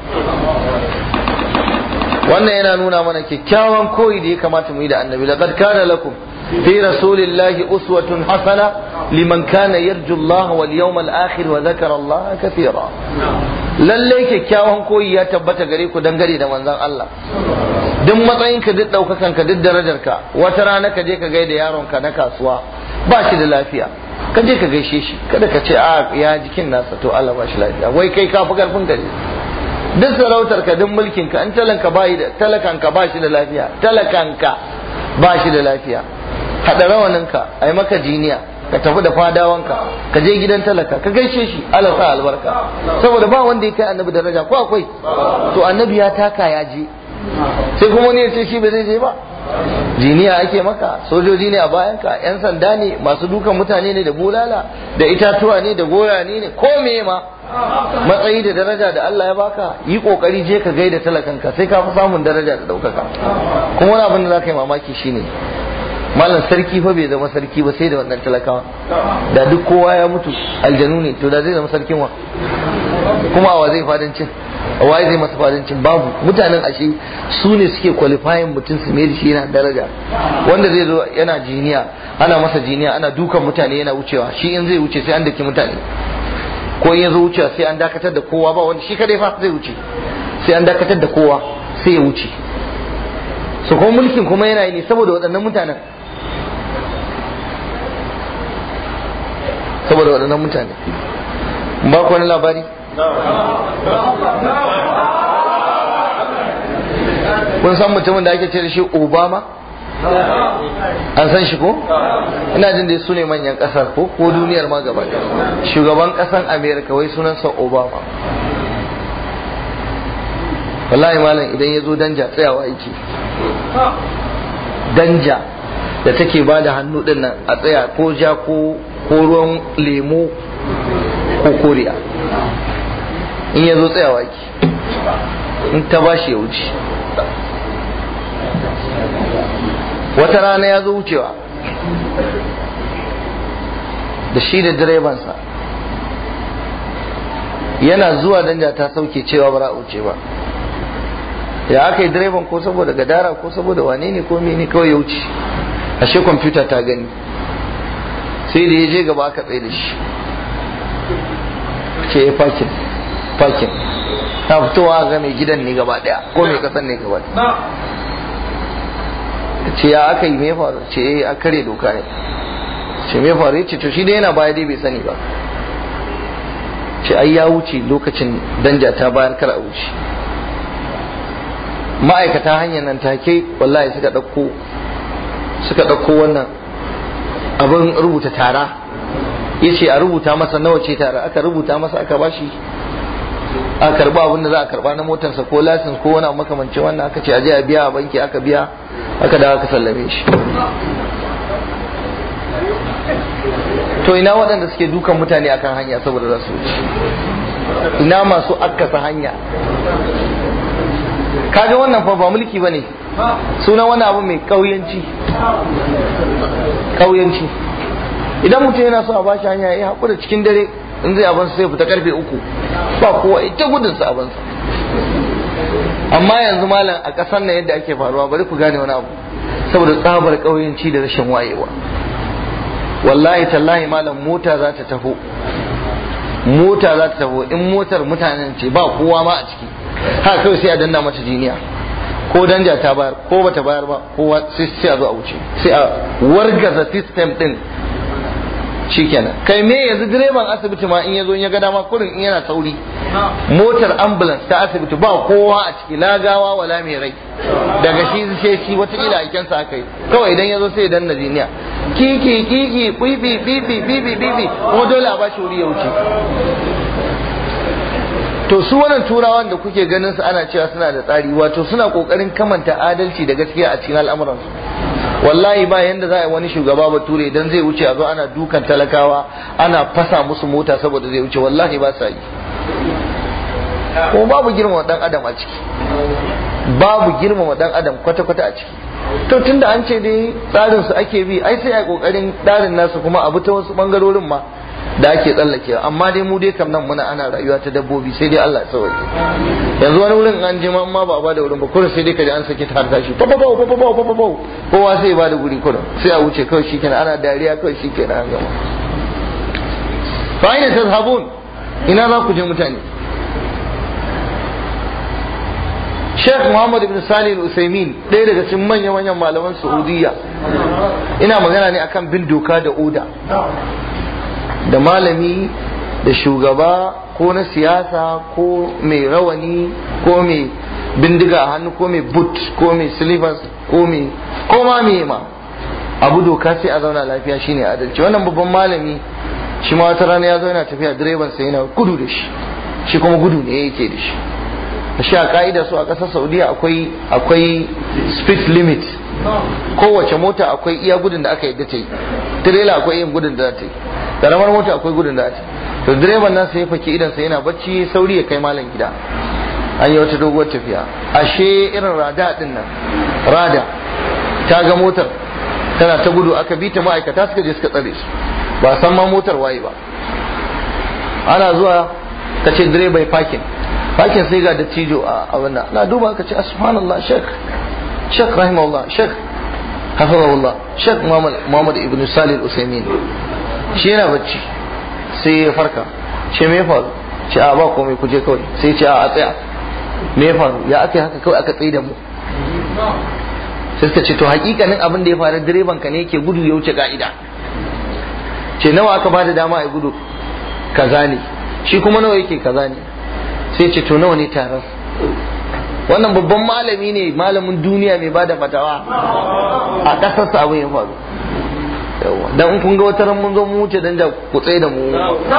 A: wannan yana nuna mana kyakkyawan koyi da ya kamata mu yi da annabi laqad kana lakum في رسول الله أسوة حسنة لمن كان يرجو الله واليوم الآخر وذكر الله كثيرا lallai kyakkyawan koyi ya tabbata gare ku dangane da manzon Allah duk matsayinka duk ɗaukakan ka duk darajarka wata rana ka je ka gaida yaronka na kasuwa ba shi da lafiya ka je ka gaishe shi kada ka ce a ya jikin nasa to Allah ba shi lafiya wai kai ka fi karfin gari duk sarautar ka duk mulkin ka an talanka ba da talakan ka ba shi da lafiya talakan ka ba shi da lafiya haɗa rawaninka a yi maka jiniya ka tafi da fadawanka ka je gidan talaka ka gaishe shi Allah sa albarka saboda ba wanda ya kai annabi daraja ko akwai to annabi ya taka ya je sai kuma wani ya ce shi ba zai je ba jiniya ake maka sojoji ne a bayanka yan sanda ne masu dukan mutane ne da bulala da itatuwa ne da goya ne ko me ma matsayi da daraja da Allah ya baka yi kokari je ka gaida talakanka sai ka fi samun daraja da daukaka kuma wani abin da za ka yi mamaki shine malam sarki fa bai zama sarki ba sai da wannan talakawa da duk kowa ya mutu aljanu ne to da zai zama sarkin wa kuma awa zai fadancin awa zai masa fadancin babu mutanen ashe su ne suke qualifying mutum su mai da shi yana daraja wanda zai zo yana jiniya ana masa jiniya ana dukan mutane yana wucewa shi in zai wuce sai an daki mutane ko in ya zo wucewa sai an dakatar da kowa ba wanda shi kadai fa zai wuce sai an dakatar da kowa sai ya wuce su kuma mulkin kuma yana yi ne saboda waɗannan mutanen saboda waɗannan mutane ba ku wani labari kun san mutumin da ake ce da shi obama an san shi ko ina jin da su ne manyan ƙasar ko ko duniyar ma gaba shugaban ƙasan amerika wai sunansa obama wallahi malam idan ya zo danja tsayawa yake danja da take ba da hannu din nan a tsaya ko ja ko ruwan lemo ko koriya in ya zo tsayawa ki in ta ba shi ya wuce wata rana ya zo wucewa da shi da direbansa yana zuwa danja ta sauke cewa ba za a wuce ba ya aka yi direban ko saboda gadara ko saboda wane ne ko mene kawai ya wuce ashe kwamfuta ta gani sai da ya je gaba aka tsaye da shi ce ya fakin fakin ta fitowa ga mai gidan ne gaba daya ko mai kasan ne gaba daya ce ya aka yi mai faru ce ya a kare doka ne ce mai faru ya ce to shi dai yana baya dai bai sani ba ce ai ya wuce lokacin danja ta bayar kar a wuce ma'aikata hanyar nan take wallahi suka ɗauko suka ɗauko wannan abin rubuta tara ya ce a rubuta masa nawa ce tara aka rubuta masa aka bashi a karba abin da za a karba na motarsa ko lasin ko wani makamancin wannan aka ce aje a biya a banki aka biya aka dawo aka sallame shi to ina waɗanda suke dukan mutane akan hanya saboda za su wuce ina masu akasa hanya kaga wannan fa ba mulki bane suna wani abu mai kauyanci kauyanci idan mutum yana so a bashi hanya ya haƙura cikin dare in zai abansa sai fita karfe uku ba kowa ita gudun sa abansa amma yanzu malam a ƙasar nan yadda ake faruwa bari ku gane wani abu saboda tsabar kauyanci da rashin wayewa wallahi tallahi malam mota za ta taho mota za ta taho in motar mutanen ce ba kowa ma a ciki haka kawai sai a danna mata jiniya ko danja ta bayar ko bata bayar ba kowa sai a zo a wuce sai a wargaza system din shikenan kai me yanzu direban asibiti ma in yazo in ya ga dama kurin in yana sauri motar ambulance ta asibiti ba kowa a ciki lagawa wala mai rai daga shi sai shi wata ila aiken sa kai kawai idan yazo sai ya danna jiniya kiki kiki bibi bibi bibi bibi ko dole a bashi wuri ya wuce to su wannan turawan da kuke ganin su ana cewa suna da tsari wato suna kokarin kamanta adalci da gaskiya a cikin al'amuransu wallahi ba yanda za a yi wani shugaba bature idan zai wuce a zo ana dukan talakawa ana fasa musu mota saboda zai wuce wallahi ba sa yi ko babu girmama dan adam a ciki babu girmama dan adam kwata-kwata a ciki to tunda an ce dai tsarin su ake bi ai sai a kokarin tsarin nasu kuma abu ta wasu bangarorin ma da ake tsallake amma dai mu dai kam nan muna ana rayuwa ta dabbobi sai dai Allah ya sauke yanzu wani wurin an je ma ba a bada wurin ba kurin sai dai kaji an saki ta tashi fa fa fa fa fa fa kowa sai ya bada guri kurin sai a wuce kawai shikenan ana dariya kawai shikenan an gama fa aina tazhabun ina za ku je mutane Sheikh Muhammad ibn Salih al-Usaimin ɗaya daga cikin manyan manyan malaman Saudiya ina magana ne akan bin doka da oda da malami da shugaba ko na siyasa ko mai rawani ko mai bindiga a hannu ko mai boot ko mai slippers ko mai ko ma me ma abu doka sai a zauna lafiya shine adalci wannan babban malami shi ma wata rana ya zo yana tafiya direban sai yana gudu da shi shi kuma gudu ne yake da shi shi a ka'ida su a ƙasar saudiya akwai akwai speed limit kowace mota akwai iya gudun da aka yadda ta yi tirela akwai yin gudun da za ta yi karamar mota akwai gudun da za ta yi to direban nan sai ya faki idan sai yana bacci sauri ya kai malam gida an yi wata doguwar tafiya ashe irin rada din nan rada ta ga motar tana ta gudu aka bi ta ma'aikata suka je suka tsare su ba san ma motar waye ba ana zuwa ka ce direba ya fakin fakin sai ga dattijo a wannan na duba ka ce subhanallah shek shek rahimahullah shek hafizahullah shek muhammad ibn salih al-usaimin shi yana bacci sai ya farka ce me faru ce a ba komai ku je kawai sai ce a tsaya me faru ya aka haka kawai aka tsaye da mu sai suka ce to hakikanin abin da ya faru direban ka ne yake gudu ya wuce ka'ida ce nawa aka bada dama a gudu kaza ne shi kuma nawa yake kaza ne sai ce to nawa ne taron wannan babban malami ne malamin duniya mai bada fatawa a ƙasarsa abin ya faru dan in kun ga wata ran mun zo mu wuce dan da ku tsaye da mu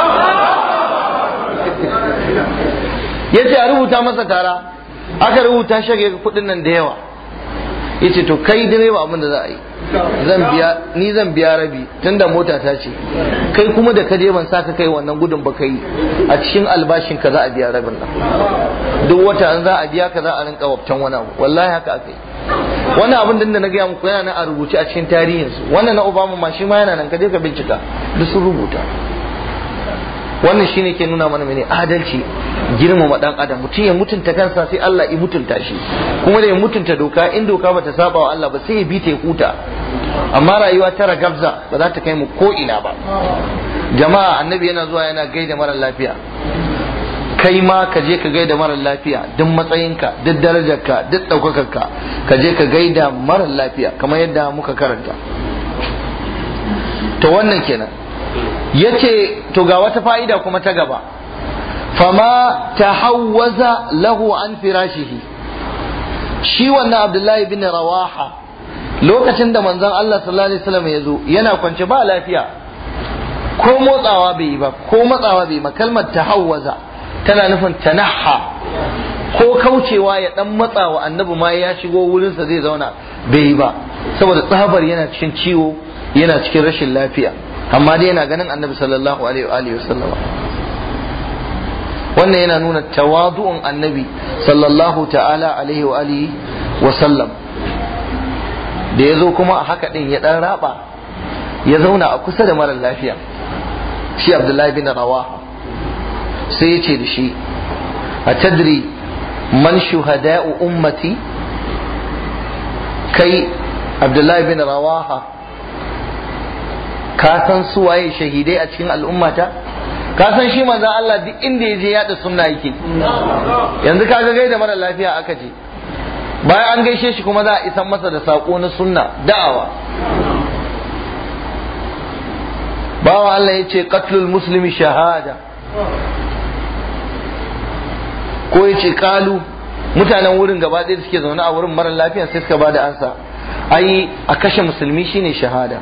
A: yace a rubuta masa tara aka rubuta shage kudin nan da yawa yace to kai direba abin da za a yi zan biya ni zan biya rabi tunda mota ta ce kai kuma da kaje ban saka kai wannan gudun ba kai a cikin albashin ka za a biya rabin nan duk wata an za a biya ka za a rinka wabtan wani abu wallahi haka akai wannan abin da na gaya muku yana nan a rubuce a cikin tarihinsu wannan na Obama ma shi ma yana nan kaje ka bincika duk sun rubuta wannan shine ke nuna mana mene adalci girmama dan adam mutum ya mutunta kansa sai Allah ya mutunta shi kuma da ya mutunta doka in doka bata saba wa Allah ba sai ya bi ta huta amma rayuwa ta ragabza ba za ta kai mu ko ina ba jama'a annabi yana zuwa yana gaida mara lafiya kai ma ka je ka gaida mara lafiya duk matsayinka duk darajarka duk ɗaukakarka ka je ka gaida mara lafiya kamar yadda muka karanta to wannan kenan yace to ga wata fa'ida kuma ta gaba fama tahawwaza lahu an firashihi shi wannan abdullahi bin rawaha lokacin da manzon Allah sallallahu alaihi wasallam ya zo yana kwance ba lafiya ko motsawa bai yi ba ko matsawa bai yi ba kalmar tahawwaza tana nufin tanaha ko kaucewa ya dan matsawa annabi ma ya shigo wurinsa zai zauna bai yi ba saboda tsabar yana cikin ciwo yana cikin rashin lafiya amma dai yana ganin annabi sallallahu alaihi wa alihi wasallama wannan yana nuna tawadu'un annabi sallallahu ta'ala alaihi wa alihi wa sallam da ya zo kuma a haka din ya dan raba ya zauna a kusa da mara lafiya shi abdullahi bin rawaha sai ya ce da shi a tadri man shuhada'u ummati kai abdullahi bin rawaha ka san su waye shahidai a cikin al'ummata ka san shi manzon Allah duk inda ya je yada sunna yake yanzu ka ga gaida mara lafiya aka je bayan an gaishe shi kuma za a isan masa da sako na sunna da'awa bawa Allah ya ce qatlul muslimi shahada ko ya ce kalu mutanen wurin gaba ɗaya da suke zaune a wurin mara lafiya sai suka bada ansa ai a kashe musulmi shine shahada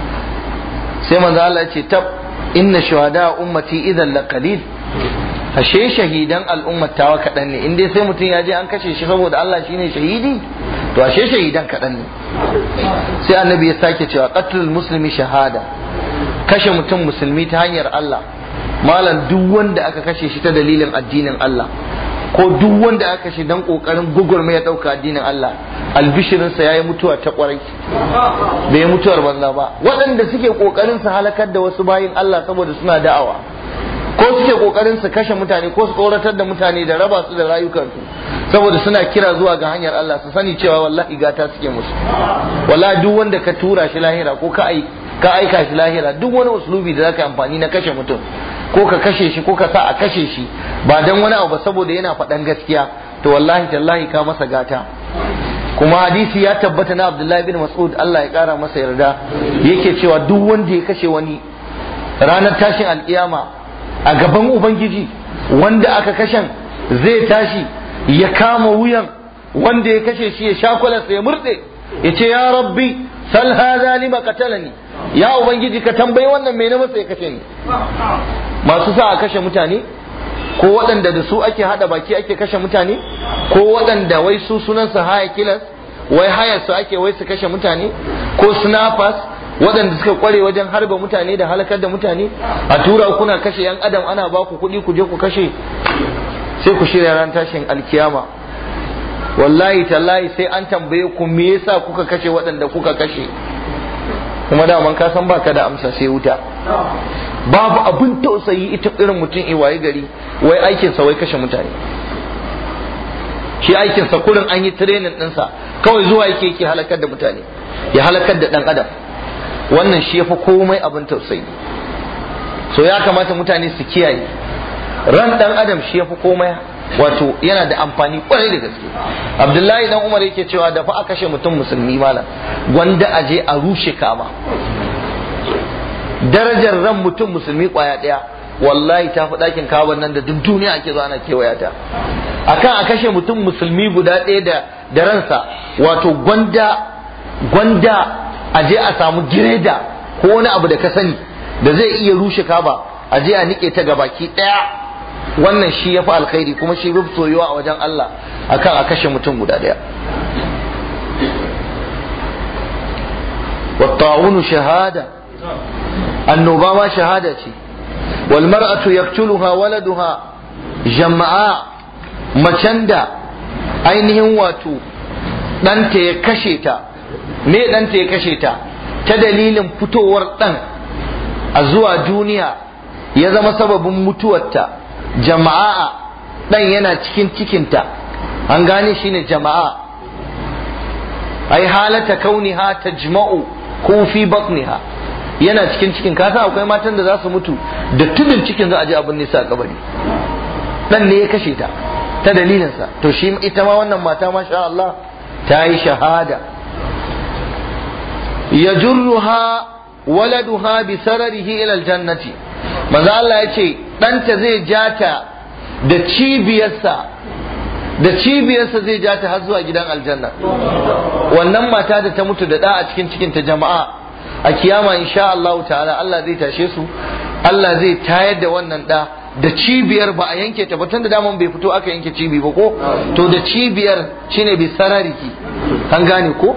A: sai manzo Allah ya ce tab inna shuhada ummati idan la qalil ashe shahidan al'ummar tawa kaɗan ne in dai sai mutum ya je an kashe shi saboda Allah shine shahidi to ashe shahidan kaɗan ne sai annabi ya sake cewa qatlul muslimi shahada kashe mutum musulmi ta hanyar Allah malam duk wanda aka kashe shi ta dalilin addinin Allah ko duk wanda aka kashe dan kokarin gugurma ya dauka addinin Allah albishirinsa yayi mutuwa ta kwarai bai mutuwar banza ba waɗanda suke kokarin su halakar da wasu bayin Allah saboda suna da'awa ko suke kokarin su kashe mutane ko su tsoratar da mutane da raba su da rayukansu saboda suna kira zuwa ga hanyar Allah su sani cewa wallahi gata suke musu wallahi duk wanda ka tura shi lahira ko ka ai ka aika shi lahira duk wani uslubi da zaka amfani na kashe mutum ko ka kashe shi ko ka sa a kashe shi ba dan wani abu ba saboda yana faɗan gaskiya to wallahi tallahi ka masa gata kuma hadisi ya tabbata na Abdullahi bin Mas'ud Allah ya kara masa yarda yake cewa duk wanda ya kashe wani ranar tashin alkiyama a gaban ubangiji wanda aka kashen zai tashi ya kama wuyan wanda ya kashe shi ya shakularsa ya murɗe ya ce ya rabbi sal hadha lima qatalani ya ubangiji ka tambayi wannan me na masa ya kashe ni masu sa a kashe mutane ko waɗanda da su ake hada baki ake kashe mutane ko waɗanda wai su sunansa haya kilas wai hayar su ake wai su kashe mutane ko snappers waɗanda suka kware wajen harba mutane da halakar da mutane a tura kuna kashe yan adam ana ba ku kuɗi ku je ku kashe sai ku shirya ran tashin alkiyama wallahi tallahi sai an tambaye ku me yasa kuka kashe waɗanda kuka kashe kuma daman ka san baka da amsa sai wuta babu abin tausayi ita irin mutum iwaye gari wai aikinsa wai kashe mutane shi aikinsa kurin an yi training ɗinsa kawai zuwa yake yake halakar da mutane ya halakar da ɗan adam wannan shi yafi komai abin tausayi so ya kamata mutane su kiyaye ran ɗan adam shi yafi komai wato yana da amfani kwarai da gaske abdullahi dan umar yake cewa da fa a kashe mutum musulmi malam gwanda a je a rushe kama darajar ran mutum musulmi kwaya daya wallahi ta fi ɗakin kawan nan da duk duniya ake zo ana kewaya ta akan a kashe mutum musulmi guda ɗaya da da ransa wato gwanda gwanda a je a samu gireda ko wani abu da ka sani da zai iya rushe kaba a je a nike ta gabaki ɗaya wannan shi ya fi alkhairi kuma shi bi soyuwa a wajen Allah akan a kashe mutum guda ɗaya والطاعون شهادة annoba ma shahada ce wal mar'atu yaqtuluha waladuha jama'a macen da ainihin wato ɗanta ya kashe ta me ɗanta ya kashe ta ta dalilin fitowar ɗan a zuwa duniya ya zama sababin mutuwarta jama'a ɗan yana cikin cikinta an gane shi ne jama'a ai halata kauniha tajma'u ko fi batniha yana cikin cikin kasa akwai matan da za su mutu da tudun cikin za a je abin nisa a kabari dan ne ya kashe ta ta dalilinsa to shi ita ma wannan mata masha Allah ta yi shahada ya jurruha waladuha bi sararihi ila aljannati manzo Allah ya ce ɗanta zai jata da cibiyarsa da cibiyarsa zai jata har zuwa gidan aljanna wannan mata da ta mutu da ɗa a cikin cikin ta jama'a a kiyama insha Allah ta'ala Allah zai tashe su Allah zai tayar da wannan da da cibiyar ba a yanke ta ba tun da daman bai fito aka yanke cibi ba ko to da cibiyar shine bi sarariki an gane ko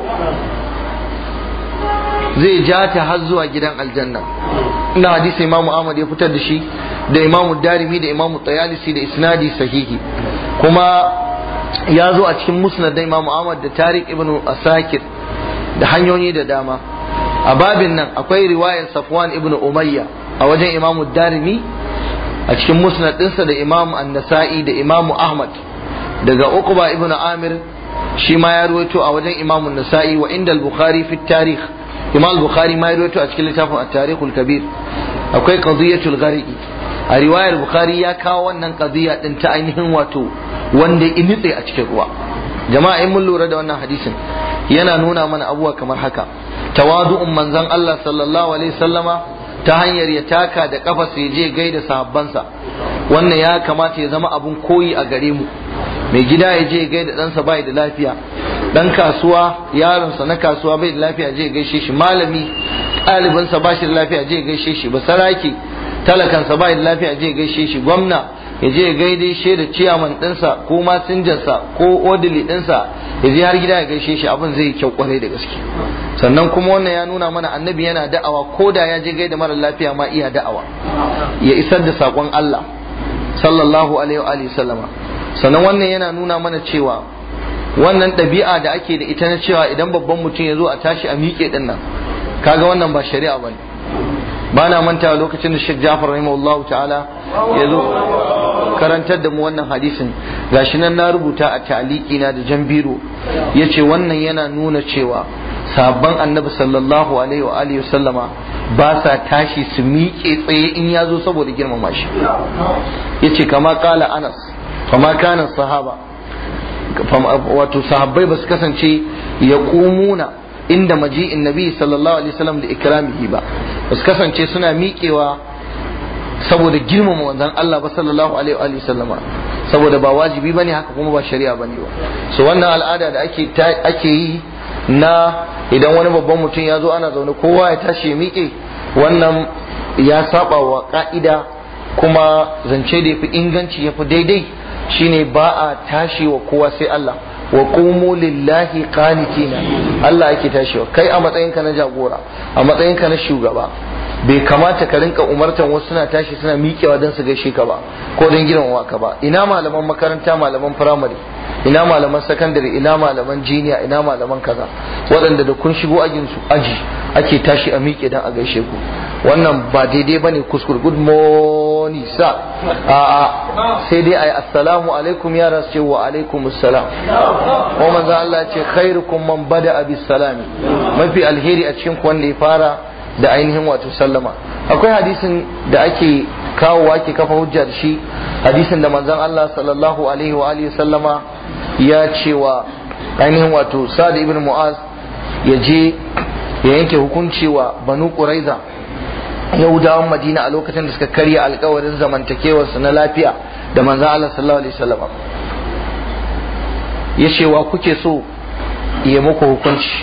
A: zai ja ta har zuwa gidan aljanna ina hadisi imamu Ahmad ya fitar da shi da imamu Darimi da imamu Tayalisi da isnadi sahihi kuma ya zo a cikin musnad da imamu Ahmad da Tariq ibn Asakir da hanyoyi da dama a babin nan akwai riwayar Safwan ibn Umayya a wajen imamu Darimi a cikin musnad ɗinsa da imamu An-Nasa'i da imamu Ahmad daga Uqba ibn Amir shi ma ya ruwaito a wajen imamu Nasa'i wa inda al-Bukhari fi tarikh imam al-Bukhari ma ya ruwaito a cikin littafin at-Tarikh al-Kabir akwai qadiyatul gharqi a riwayar Bukhari ya kawo wannan qadiya din ta ainihin wato wanda ya nitse a cikin ruwa jama'a in mun lura da wannan hadisin yana nuna mana abubuwa kamar haka tawadu'un manzon Allah sallallahu alaihi sallama ta hanyar ya taka da kafa sai je gaida sahabbansa wannan ya kamata ya zama abun koyi a gare mu mai gida ya je gaida ɗansa bai da lafiya dan kasuwa yaronsa na kasuwa bai da lafiya je gaishe shi malami ɗalibinsa ba shi da lafiya je gaishe shi basaraki talakansa bai da lafiya je gaishe shi gwamna ya je ya gaide shi da ciyaman ɗinsa ko masinjansa ko odili ɗinsa ya je har gida ya gaishe shi abin zai yi kyau kwarai da gaske sannan kuma wannan ya nuna mana annabi yana da'awa ko da ya je gaida mara lafiya ma iya da'awa ya isar da saƙon Allah sallallahu alaihi wa sallama sannan wannan yana nuna mana cewa wannan ɗabi'a da ake da ita na cewa idan babban mutum ya zo a tashi a miƙe ɗin nan kaga wannan ba shari'a ba ne ba na manta lokacin da Sheikh Jafar rahimahullahu ta'ala ya zo karantar da mu wannan hadisin gashi nan na rubuta a ta'aliki na da jan biro yace wannan yana nuna cewa sabon annabi sallallahu alaihi wa alihi sallama ba sa tashi su miƙe tsaye in ya zo saboda girmama shi yace kama kala Anas kama kana sahaba wato sahabbai ba su kasance ya kumuna inda maji'in nabi sallallahu alaihi wasallam da ikramihi ba ba su kasance suna miƙewa saboda girmama manzon Allah ba sallallahu alaihi wa sallama saboda ba wajibi bane haka kuma ba shari'a bane ba so wannan al'ada da ake ake yi na idan wani babban mutum ya zo ana zaune kowa ya tashi ya miƙe wannan ya saba wa ka'ida kuma zance da yafi inganci yafi daidai shine ba a tashi wa kowa sai Allah wa qumu lillahi qanitina Allah ake tashiwa kai a matsayinka na jagora a matsayinka na shugaba bai kamata ka rinka umartan wasu suna tashi suna miƙewa don su gaishe ka ba ko don girmama ka ba ina malaman makaranta malaman firamare ina malaman sakandare ina malaman jiniya ina malaman kaza waɗanda da kun shigo ajin su aji ake tashi a miƙe don a gaishe ku wannan ba daidai ba ne kuskur good morning sa a'a sai dai ayi assalamu alaikum ya rasu ce wa alaikum assalam ko manzo Allah ce khairukum man bada bis salami mafi alheri a cikin wanda ya fara da ainihin wato sallama akwai hadisin da ake kawowa ke kafa hujja da shi hadisin da manzon Allah sallallahu alaihi wa alihi sallama ya ce wa ainihin wato Sa'd ibn Mu'az ya je ya yanke hukunci wa Banu Quraiza Yahudawan Madina a lokacin da suka karya alkawarin zamantakewar su na lafiya da manzon Allah sallallahu alaihi wasallama ya ce wa kuke so ya muku hukunci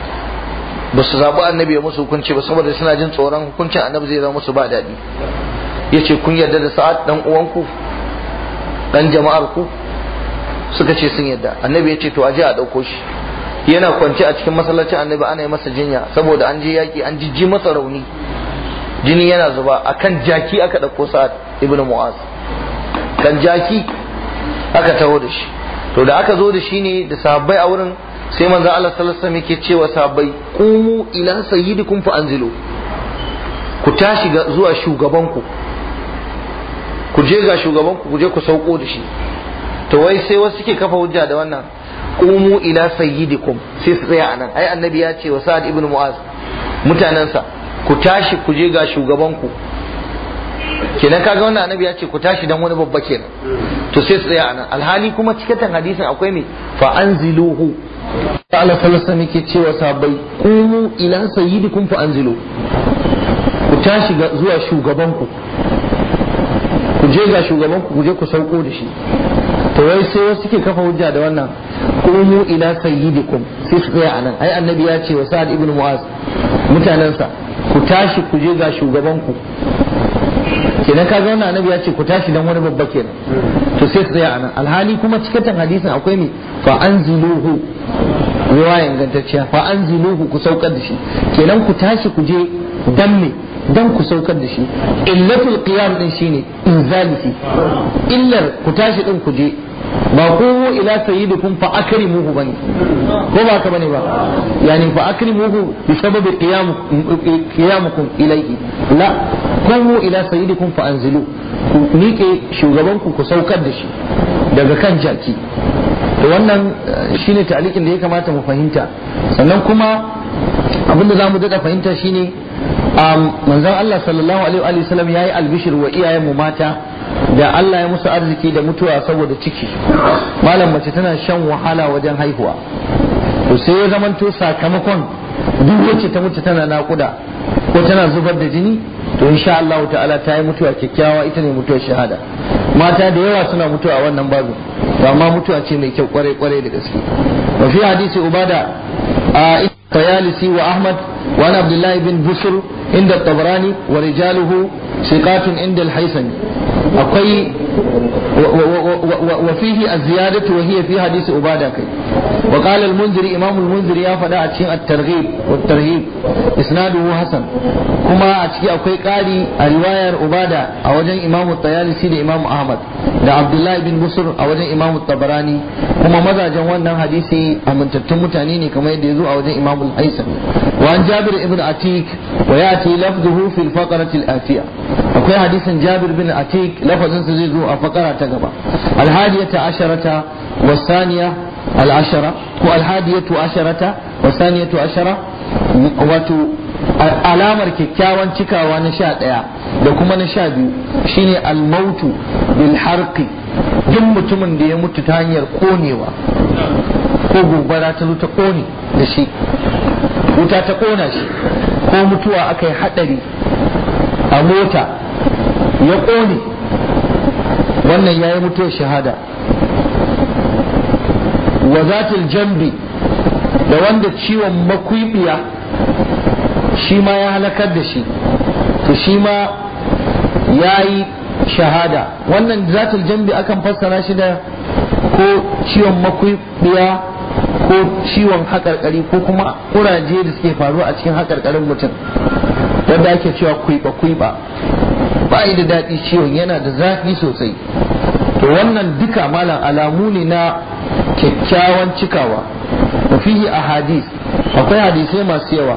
A: ba su zaɓi annabi ya musu hukunci ba saboda suna jin tsoron hukuncin annabi zai zama musu ba daɗi ya ce kun yarda da sa'ad ɗan uwanku ɗan jama'ar ku suka ce sun yarda annabi ya ce to aje a ɗauko shi yana kwance a cikin masallacin annabi ana yi masa jinya saboda an je yaƙi an jijji masa rauni jini yana zuba akan jaki aka ɗauko sa'ad ibnu mu'az kan jaki aka taho da shi to da aka zo da shi ne da sahabbai a wurin sai manzo Allah sallallahu alaihi wasallam yake cewa sahabbai qumu ila sayyidikum fa anzilu ku tashi ga zuwa shugabanku ku je ga shugabanku ku je ku sauko da shi to wai sai wasu suke kafa hujja da wannan qumu ila sayyidikum sai su tsaya anan ai annabi ya ce wa sa'ad ibn mu'az mutanansa ku tashi ku je ga shugabanku kenan kaga wannan annabi ya ce ku tashi dan wani babba kenan to sai su tsaya anan alhali kuma cikatan hadisin akwai me fa anziluhu Allah sallallahu alaihi yake cewa sahabbai qumu ila sayyidikum fa anzilu ku tashi zuwa shugabanku ku je ga shugabanku ku je ku sauko da shi to wai sai wasu suke kafa hujja da wannan qumu ila sayyidikum sai su tsaya anan ai annabi ya ce wa sa'ad ibn mu'az mutanansa ku tashi ku je ga shugabanku kenan kaga wannan annabi ya ce ku tashi dan wani babba kenan to sai su tsaya anan alhali kuma cikatan hadisin akwai me fa anziluhu ruwa ingantacciya fa anziluhu ku saukar da shi kenan ku tashi ku je dan me dan ku saukar da shi illatul qiyam din shine inzalisi illar ku tashi din ku je ba ku ila sayyidikum fa akrimuhu bane ko ba ka bane ba yani fa akrimuhu bi sababi qiyamukum ilayhi la ku ila sayyidikum fa anzilu ku miƙe shugabanku ku saukar da shi daga kan jaki to wannan shine ta'liqin da ya kamata mu fahimta sannan kuma abinda za mu daɗa fahimta shine manzon Allah sallallahu alaihi wa sallam yayi albishir wa iyayen mu mata da Allah ya musu arziki da mutuwa saboda ciki malam mace tana shan wahala wajen haihuwa to sai ya zamanto sakamakon duk wacce ta mutu tana nakuda ko tana zubar da jini to insha Allah ta'ala ta yi mutuwa kyakkyawa ita ne mutuwar shahada mata da yawa suna mutuwa a wannan babu amma mutuwa ce mai kyau kwarai kwarai da gaske wa fi hadisi ubada a tayalisi wa ahmad wa an abdullahi bin busur inda tabrani wa rijaluhu siqatun inda al-haisani akwai وفيه الزيادة وهي في حديث عبادة كي وقال المنذري إمام المنذري يا فدا أتشين الترغيب والترهيب إسناده حسن كما أتشي أكوي قالي رواية عبادة أوجن إمام الطيالسي لإمام أحمد da Abdullahi bin Busur a wajen Imam Tabarani kuma mazajen wannan hadisi amintattun mutane ne kamar yadda ya zo a wajen Imam Al-Haisami wa an Jabir ibn Atik wa yati lafzuhu fil faqrati al-atiya akwai hadisin Jabir bin Atik lafazin sa zai zo a fakara ta gaba al-hadiyata asharata wa thaniya al-ashara ko al-hadiyatu asharata wa thaniyatu ashara wato alamar kyakkyawan cikawa na sha ɗaya da kuma na sha biyu shine almautu bil harqi duk mutumin da ya mutu ta hanyar konewa ko gobara ta zo ta kone da shi wuta ta kona shi ko mutuwa aka yi haɗari a mota ya kone wannan ya yi mutuwar shahada wa zatil jambi da wanda ciwon makwibiya shi ma ya halakar da shi to shi ma ya yi shahada wannan zatul jambi akan fassara shi da ko ciwon makwibiya ko ciwon haƙarƙari ko kuma ƙuraje da suke faruwa a cikin haƙarƙarin mutum wanda ake cewa kuiba kuiba ba da daɗi ciwon yana da zafi sosai to wannan duka malam alamu ne na kyakkyawan cikawa wa fihi ahadith akwai hadisai masu yawa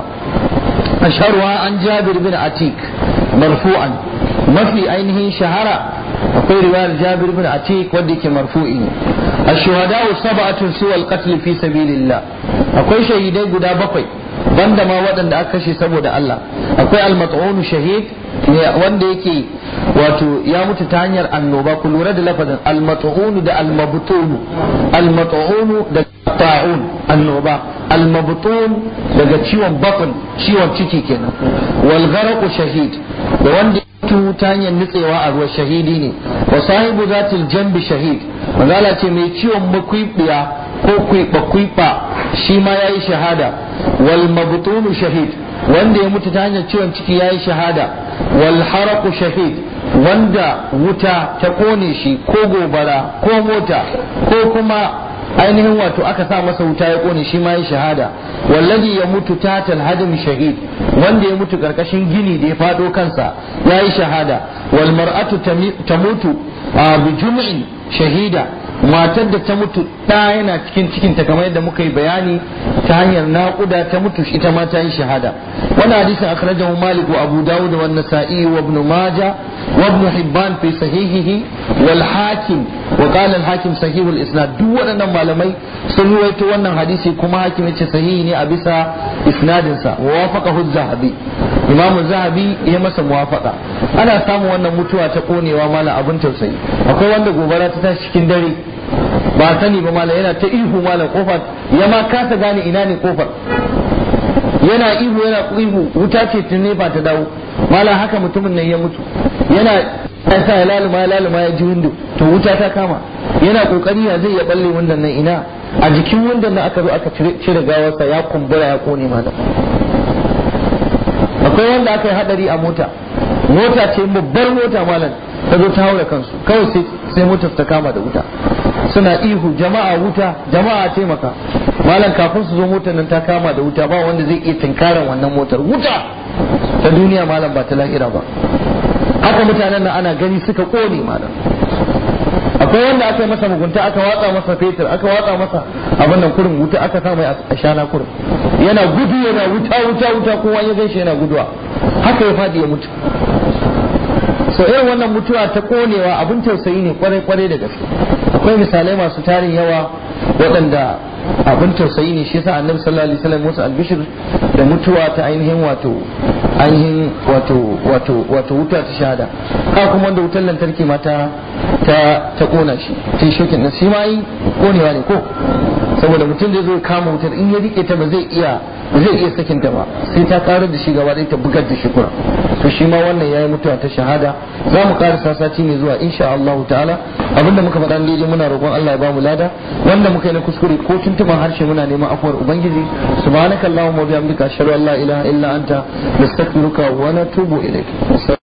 A: asharwa an jabir bin atik marfu'an mafi ainihin shahara akwai riwayar jabir bin atik wanda yake marfu'i ne ashuhada'u sab'atun suwa al-qatl fi sabilillah akwai shahidai guda bakwai banda ma waɗanda aka kashe saboda Allah akwai al-mat'un shahid wanda yake wato ya mutu ta hanyar annoba ku lura da lafazin al-mat'un da al-mabtun al-mat'un da ta'un annoba al-mabtun daga ciwon bakon ciwon ciki kenan wal gharaqu shahid da wanda mutu ta hanyar nutsewa a ruwa shahidi ne wa sahibu zatil jambi shahid manzala ce mai ciwon makwibiya ko kwiba kwiba shi ma yayi shahada wal mabtunu shahid wanda ya mutu ta hanyar ciwon ciki yayi shahada wal haraqu shahid wanda wuta ta kone shi ko gobara ko mota ko kuma ainihin wato aka sa masa wuta ya kone shi ma ya shahada wallazi ya mutu tatal hadim shahid wanda ya mutu karkashin gini da ya fado kansa ya yi shahada wal mar'atu tamutu bi jum'in shahida matar da ta mutu ɗa yana cikin cikinta kamar yadda muka yi bayani ta hanyar naƙuda ta mutu ita ma ta yi shahada wannan hadisin akhrajahu malik wa abu dawud wa nasa'i wa ibn majah wa ibn hibban fi sahihihi wal hakim wa qala al hakim sahih al isnad duk waɗannan malamai sun ruwaito wannan hadisi kuma hakim yace sahihi ne a bisa isnadin sa wa wafaqahu az-zahabi imam zahabi ya masa muwafaqa ana samun wannan mutuwa ta konewa mala abun tausayi akwai wanda gobara ta tashi cikin dare ba sani ba mala yana ta ihu mala kofar ya ma kasa gane ina ne kofar yana ihu yana ihu wuta ce tun ba ta dawo mala haka mutumin nan ya mutu yana ya sa ya laluma ya laluma ya ji windo to wuta ta kama yana kokari ya zai ya balle wundan nan ina a jikin wundan nan aka zo aka cire gawarsa ya kumbura ya kone mala akwai wanda aka yi hadari a mota mota ce babbar mota malam ta zo ta haura kansu kawai sai motar ta kama da wuta suna ihu jama'a wuta jama'a taimaka malam kafin su zo motar nan ta kama da wuta ba wanda zai iya tinkaran wannan motar wuta ta duniya malam ba ta lahira ba haka mutanen nan ana gani suka kone malam akwai wanda aka yi masa mugunta aka watsa masa fetur aka watsa masa abin nan kurin wuta aka sa mai a shana kurin yana gudu yana wuta wuta wuta kowa ya gaishe yana guduwa haka ya fadi ya mutu so irin wannan mutuwa ta konewa abin tausayi ne kwarai kwarai da gaske akwai misalai masu tarin yawa waɗanda abin tausayi ne shi yasa annabi sallallahu alaihi wasallam musu albishir da mutuwa ta ainihin wato ainihin wato wato wato wuta ta shahada ka kuma wanda wutar lantarki ma ta ta ta kona shi ta shokin nan shi ma yi konewa ne ko saboda mutum zai zo kama wutar in ya rike ta ba zai iya
B: ba zai iya sakin ta ba sai ta karar da shi gaba ɗaya ta bugar da shi kura to shi ma wannan yayi mutuwa ta shahada za mu karasa sati ne zuwa insha Allah ta'ala abinda muka faɗa daidai muna roƙon Allah ya ba mu lada wanda muka yi na kuskure ko tuntuban harshe muna neman afuwar ubangiji subhanakallahumma wa bihamdika ashhadu an la ilaha illa anta nastaghfiruka wa natubu ilaik